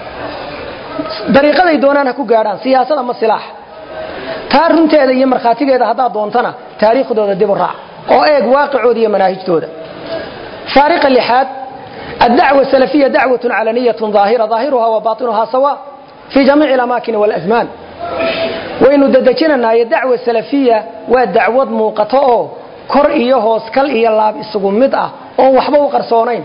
dariiqaday doonaan ha ku gaadhaan siyaasad ama silaax taa runteeda iyo markhaatigeeda haddaad doontana taariikhdooda dib u raac oo eeg waaqicooda iyo manaahijtooda faariqa lixaad addacwa salafiya dacwatun calaniyatun daahira daahiruha wa baatinuha sawa fii jamiici alamaakini walasmaan waynu dadejinanaaye dacwa salafiya waa dacwad muuqato oo kor iyo hoos kal iyo laab isugu mid ah oon waxba u qarsoonayn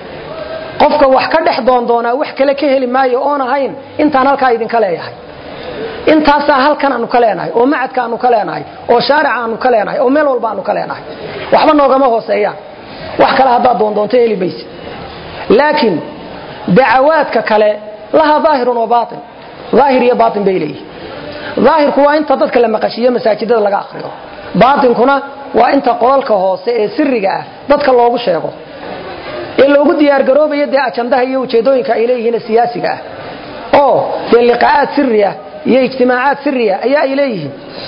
qofka wax ka dhex doondoonaa wax kale ka heli maayo oon ahayn intaan halkaa idinka leeyahay intaasaa halkan aanu ka leenahay oo macadka aanu ka leenahay oo shaarica aanu ka leenahay oo meel walba aanu ka leenahay waxba noogama hooseeyaan wax kale haddaad doondoonto heli mayse laakiin dacawaadka kale lahaa daahirun wa baain daahir iyo baain bay leeyihin daahirku waa inta dadka la maqashiiyo masaajidada laga akriyo baatinkuna waa inta qolalka hoose ee siriga ah dadka loogu sheego ee loogu diyaargaroobayo dee ajandaha iyo ujeedooyinka ay leeyihiin siyaasiga ah oo dee liqaa'aad siri ah iyo ijtimaacaad siriya ayaa ay leeyihiin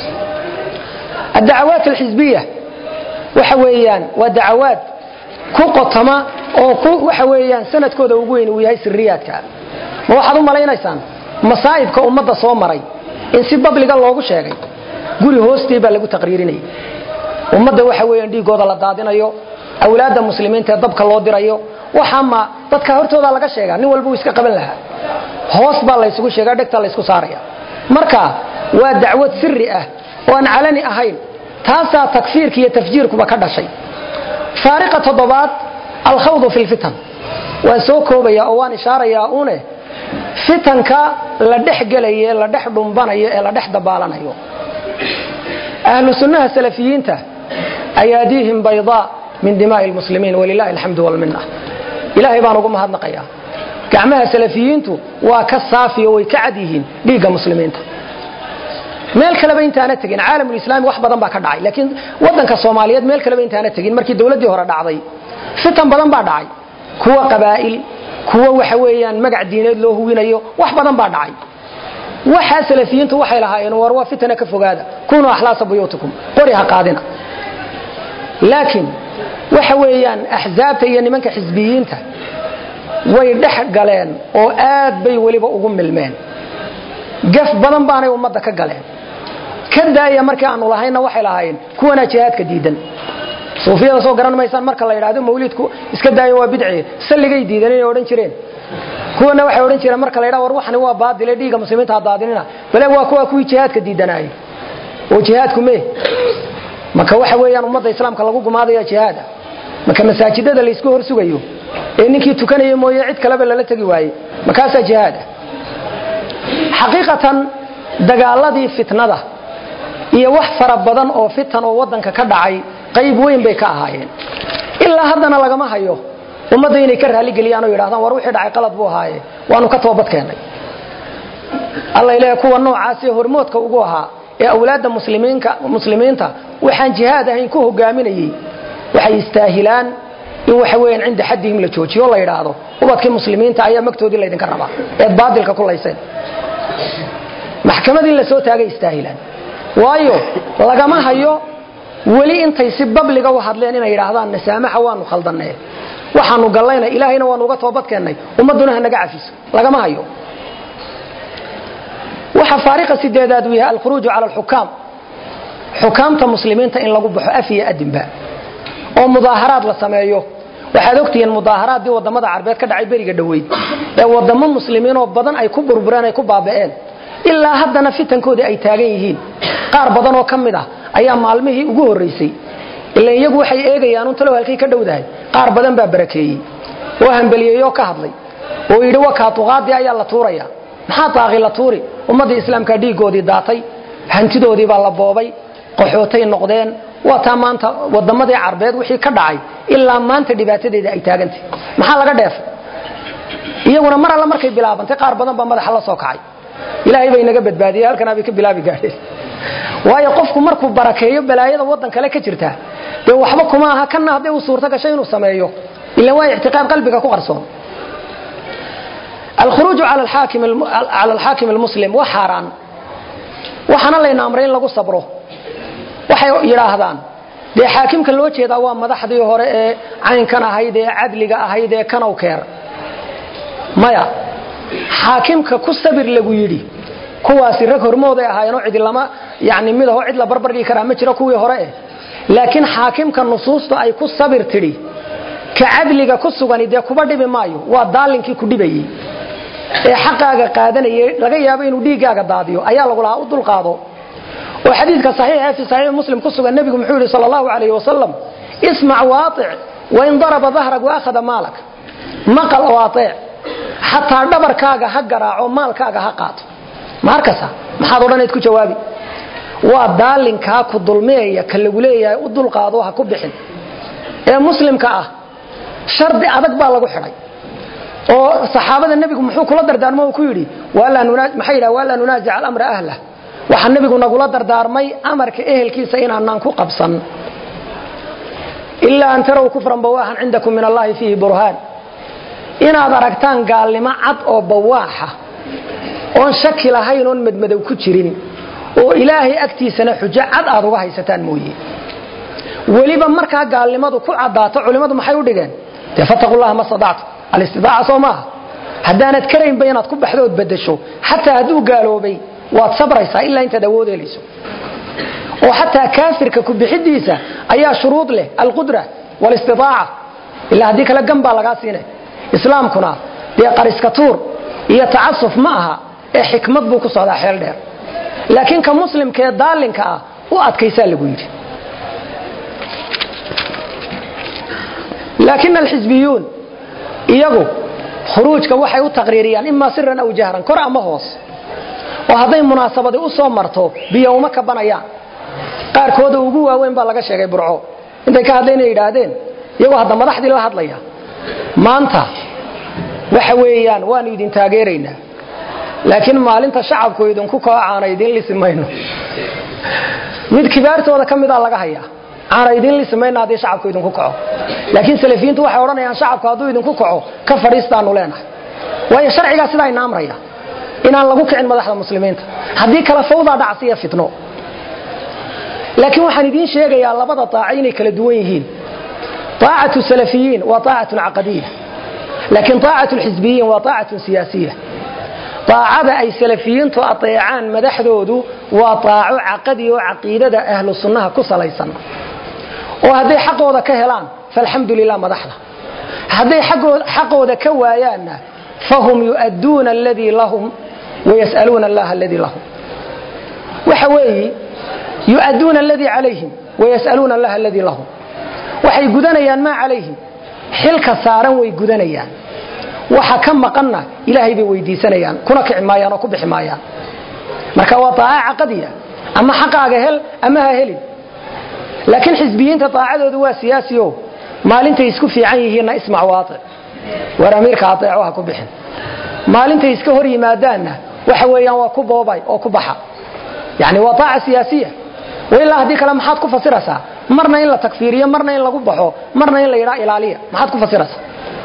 addacawaat alxisbiya waxa weeyaan waa dacawaad ku qotoma oo ku waxa weeyaan sanadkooda ugu weyn uu yahay siriyaadka ma waxaad u malaynaysaan masaa'ibka ummadda soo maray in si babliga loogu sheegay guri hoostii baa lagu taqriirinayay ummadda waxa weeyaan dhiigooda la daadinayo awlaadda muslimiinta ee dabka loo dirayo waxaama dadka hortooda laga sheegaa nin walba uu iska qaban lahaa hoos baa laysugu sheegaa dhegta laysku saaraya marka waa dacwad siri ah oo aan calani ahayn taasaa takfiirka iyo tafjiirkuba ka dhashay faariqa toddobaad alkhawdu fi lfitan waan soo koobaya oo waan ishaarayaa une fitanka la dhex gelayo ee la dhex dhumbanayo ee la dhex dabaalanayo ahlu sunnaha salafiyiinta ayaadiihim baydaa min dimaa'i lmuslimiin walilahi alxamdu walminna ilaahay baan ugu mahadnaqayaa gacmaha salafiyiintu waa ka saafiyo way ka cad yihiin dhiigga muslimiinta meel kaleba intaana tegin caalamulislaami wax badan baa ka dhacay laakiin wadanka soomaaliyeed meel kaleba intaana tegin markii dowladdii hore dhacday fitan badan baa dhacay kuwa qabaa'il kuwo waxa weeyaan magac diineed loo huwinayo wax badan baa dhacay waxaa salafiyiintu waxay lahaayeen war waa fitana ka fogaada kunuu axlaasa buyuutikum qori ha qaadina laakiin waxa weeyaan axsaabta iyo nimanka xisbiyiinta way dhex galeen oo aad bay weliba ugu milmeen gaf badan baanay ummadda ka galeen ka daaya markii aanu lahayna waxay lahaayeen kuwanaa jihaadka diidan suufiyada soo garan maysaan marka la yidhaahdo mawliidku iska daayo waa bidci salligay diidan inay odhan jireen kuwana waxay odhan jireen marka la yidhaha war waxani waa baadile dhiigga muslimiinta ha daadinina bale waa kuwa kuwii jihaadka diidanaayey oo jihaadku mee marka waxa weeyaan ummadda islaamka lagu gumaadaya jihaada marka masaajidada laysku hor sugayo ee ninkii tukanaya mooye cid kaleba lala tegi waaye markaasaa jihaada xaqiiqatan dagaaladii fitnada iyo wax fara badan oo fitan oo waddanka ka dhacay qayb weyn bay ka ahaayeen ilaa haddana lagama hayo ummadda inay ka raaligeliyaan oo yidhahdaan war wixii dhacay qalad buu ahaaye waanu ka toobad keennay alla ilaahay kuwa noocaasee hormoodka ugu ahaa ee awlaadda muslimiinta waxaan jihaad ahayn ku hogaaminayey waxay istaahilaan in waxa weeyaan cinda xaddihim la joojiyo la yidhaahdo ubadkii muslimiinta ayaa magtoodii laydinka rabaa eed baadilka ku layseen maxkamadii la soo taagay istaahilaan waayo lagama hayo weli intay si babliga u hadleen inay yidhaahdaan nasaamaxa waanu khaldannee waxaanu gallayna ilaahayna waanu uga toobad keennay ummadduna ha naga cafiso lagama hayo waxa faariqa sideedaad uu yahay alkhuruuju cala alxukaam xukaamta muslimiinta in lagu baxo af iyo adinba oo mudaaharaad la sameeyo waxaad ogtihiin mudaaharaadii wadamada carbeed ka dhacay beriga dhoweyd ee wadamo muslimiinoo badan ay ku burbureen ay ku baaba'een ilaa haddana fitankoodii ay taagan yihiin qaar badan oo ka mid ah ayaa maalmihii ugu horraysay ila iyagu waxay eegayaan un talow halkay ka dhowdahay qaar badan baa barakeeyey oo hambeliyeeyoo ka hadlay oo yidhi wakaatuqaadii ayaa la tuuraya maxaa daaqi la tuuri ummaddii islaamka dhiiggoodii daatay hantidoodii baa la boobay qaxootay noqdeen waa taa maanta wadamadii carbeed wixii ka dhacay ilaa maanta dhibaatadeeda ay taagantay maxaa laga dheefay iyaguna mar alla markay bilaabantay qaar badan baa madaxa la soo kacay ilaahay bay naga badbaadiyey halkanaa bay ka bilaabi gaadheen waayo qofku markuu barakeeyo balaayada waddan kale ka jirta dee waxba kuma aha kanna hadday uu suurto gashay inuu sameeyo ila waa ictiqaad qalbiga ku qarsoon alkhuruuju cala alxaakim almuslim waa xaaraan waxaana layna amray in lagu sabro waxay yidhaahdaan dee xaakimka loo jeedaa waa madaxdii hore ee caynkan ahayd ee cadliga ahayd ee kanow keer maya xaakimka ku sabir lagu yidhi kuwaasi rag hormooday ahaayeenoo cidi lama yani midaho cid la barbardhigi karaa ma jiro kuwii hore eh laakiin xaakimka nusuusta ay ku sabir tidhi ka cadliga ku sugani dee kuba dhibi maayo waa daalinkii ku dhibayey ee xaqaaga qaadanayay laga yaabo inuu dhiiggaaga daadiyo ayaa lagu lahaa u dulqaado oo xadiidka saxiixa fi saxiix muslim ku sugan nebigu muxuu yidhi sala allahu calayhi wasalam ismac waatic wain daraba dahrag waakhada maalak maqal oo ateec xataa dhabarkaaga ha garaaco maalkaaga ha qaato ma arkasa maxaad odhanayd ku jawaabi waa daalinkaa ku dulmeeya ka lagu leeyahay u dulqaado ha ku bixin ee muslimka ah shardi adag baa lagu xidhay oo saxaabada nebigu muxuu kula dardaarmo uu ku yidhi maxay yidhaha waa laa nunaazic alamra ahlah waxaa nebigu nagula dardaarmay amarka ehelkiisa inaanaan ku qabsan ilaa an taraw kufran bawaaxan cindakum min allahi fiihi burhaan inaad aragtaan gaalnimo cad oo bawaaxa oon shaki lahayn oon madmadow ku jirin oo ilaahay agtiisana xujo cad aad uga haysataan mooye weliba markaa gaalnimadu ku caddaato culimmadu maxay u dhigeen dee fataqu llaha ma stadactu alistidaaca soo maaha haddaanad karaynba inaad ku baxdo ood bedasho xataa hadduu gaaloobay waad sabraysaa ilaa intaad awood helayso oo xataa kaafirka ku bixidiisa ayaa shuruud leh alqudra walistiaaca ilaa haddii kale gan baa lagaa siina islaamkuna dee qariska tuur iyo tacasuf ma aha ee xikmad buu ku socdaa xeel dheer laakiin ka muslimkaee daalinka ah u adkaysaa lagu yidhi laakin alxisbiyuun iyagu khuruujka waxay u taqriiriyaan imaa siran aw jahran kor ama hoos oo hadday munaasabadi u soo marto biyo uma kabanayaan qaarkooda ugu waaweyn baa laga sheegay burco intay ka hadlayna yidhaahdeen iyagoo hadda madaxdii la hadlaya maanta waxa weeyaan waanu idin taageeraynaa laakiin maalinta shacabku idinku koocaana idin lisi mayno mid kibaartooda ka mida laga hayaa aana idin lismayna haddii shacabku idinku kaco laakiin salafiyiintu waxay odhanayaan shacabku hadduu idinku kaco ka fadhiistaanu leenahay waayo sharcigaa sidaa ina amraya inaan lagu kicin madaxda muslimiinta haddii kale fawdaa dhacsiya fitno laakiin waxaan idiin sheegayaa labada aaco inay kala duwan yihiin aacatu salafiyiin waa aacatun caqadiya laakiin aacatu lxisbiyiin waa aacatun siyaasiya aacada ay salafiyiintu ateecaan madaxdoodu waa aaco caqadi oo caqiidada ahlu sunnaha ku salaysan oo hadday xaqooda ka helaan faalxamdu lilah madaxda hadday xaqooda ka waayaanna fahum yu'adduuna aladii lahum wayas'aluuna allaha aladii lahum waxa weeyi yu'adduuna aladii calayhim wayas'aluuna allaha aladii lahum waxay gudanayaan maa calayhim xilka saaran way gudanayaan waxa ka maqanna ilaahay bay weydiisanayaan kuna kici maayaan oo ku bixi maayaan marka waa aaca caqadiya ama xaqaaga hel ama ha helin laakiin xisbiyiinta aacadoodu waa siyaasio maalintay isku fiican yihiinna ismac waatic war amiirka aeeco ha ku bixin maalintay iska hor yimaadaanna waxa weeyaan waa ku boobay oo ku baxa yani waa aaca siyaasiya ilaa haddii kale maxaad ku fasiraysaa marna in la takfiiriyo marna in lagu baxo marna in la yidhaa ilaaliya maxaad ku fasiraysaa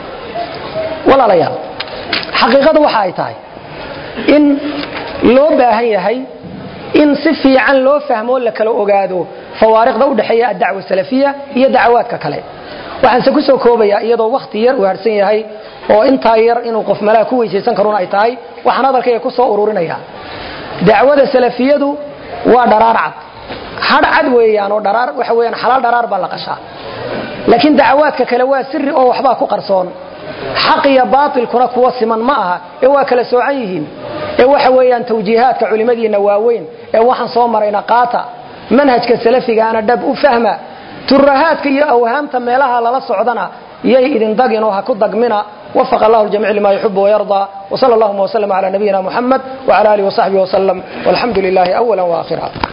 walaalayaal xaqiiqadu waxa ay tahay in loo baahan yahay in si fiican loo fahmo la kala ogaado fawaariqda u dhexeeya addacwa salafiya iyo dacawaadka kale waxaanse ku soo koobayaa iyadoo wakhti yar uu harsan yahay oo intaa yar inuu qof malaa ku weysaysan karun ay tahay waxaan hadalkayga ku soo ururinaya dacwada salafiyadu waa dharaar cad hadh cad weeyaan oo dharaar waxa weeyaan xalaal dharaar baa la qashaa laakiin dacawaadka kale waa sirri oo waxbaa ku qarsoon xaq iyo baatilkuna kuwa siman ma aha ee waa kala soocan yihiin ee waxa weeyaan tawjiihaadka culimmadiinna waaweyn ee waxaan soo marayna qaata manhajka salafigaana dhab u fahma turahaadka iyo awhaamta meelaha lala socdana yay idin dagin oo ha ku dagmina وفق الله الجميع لما يحب ويرضى وصلى اللهم وسلم على نبينا محمد وعلى آله وصحبه وسلم والحمد لله أولا وآخرا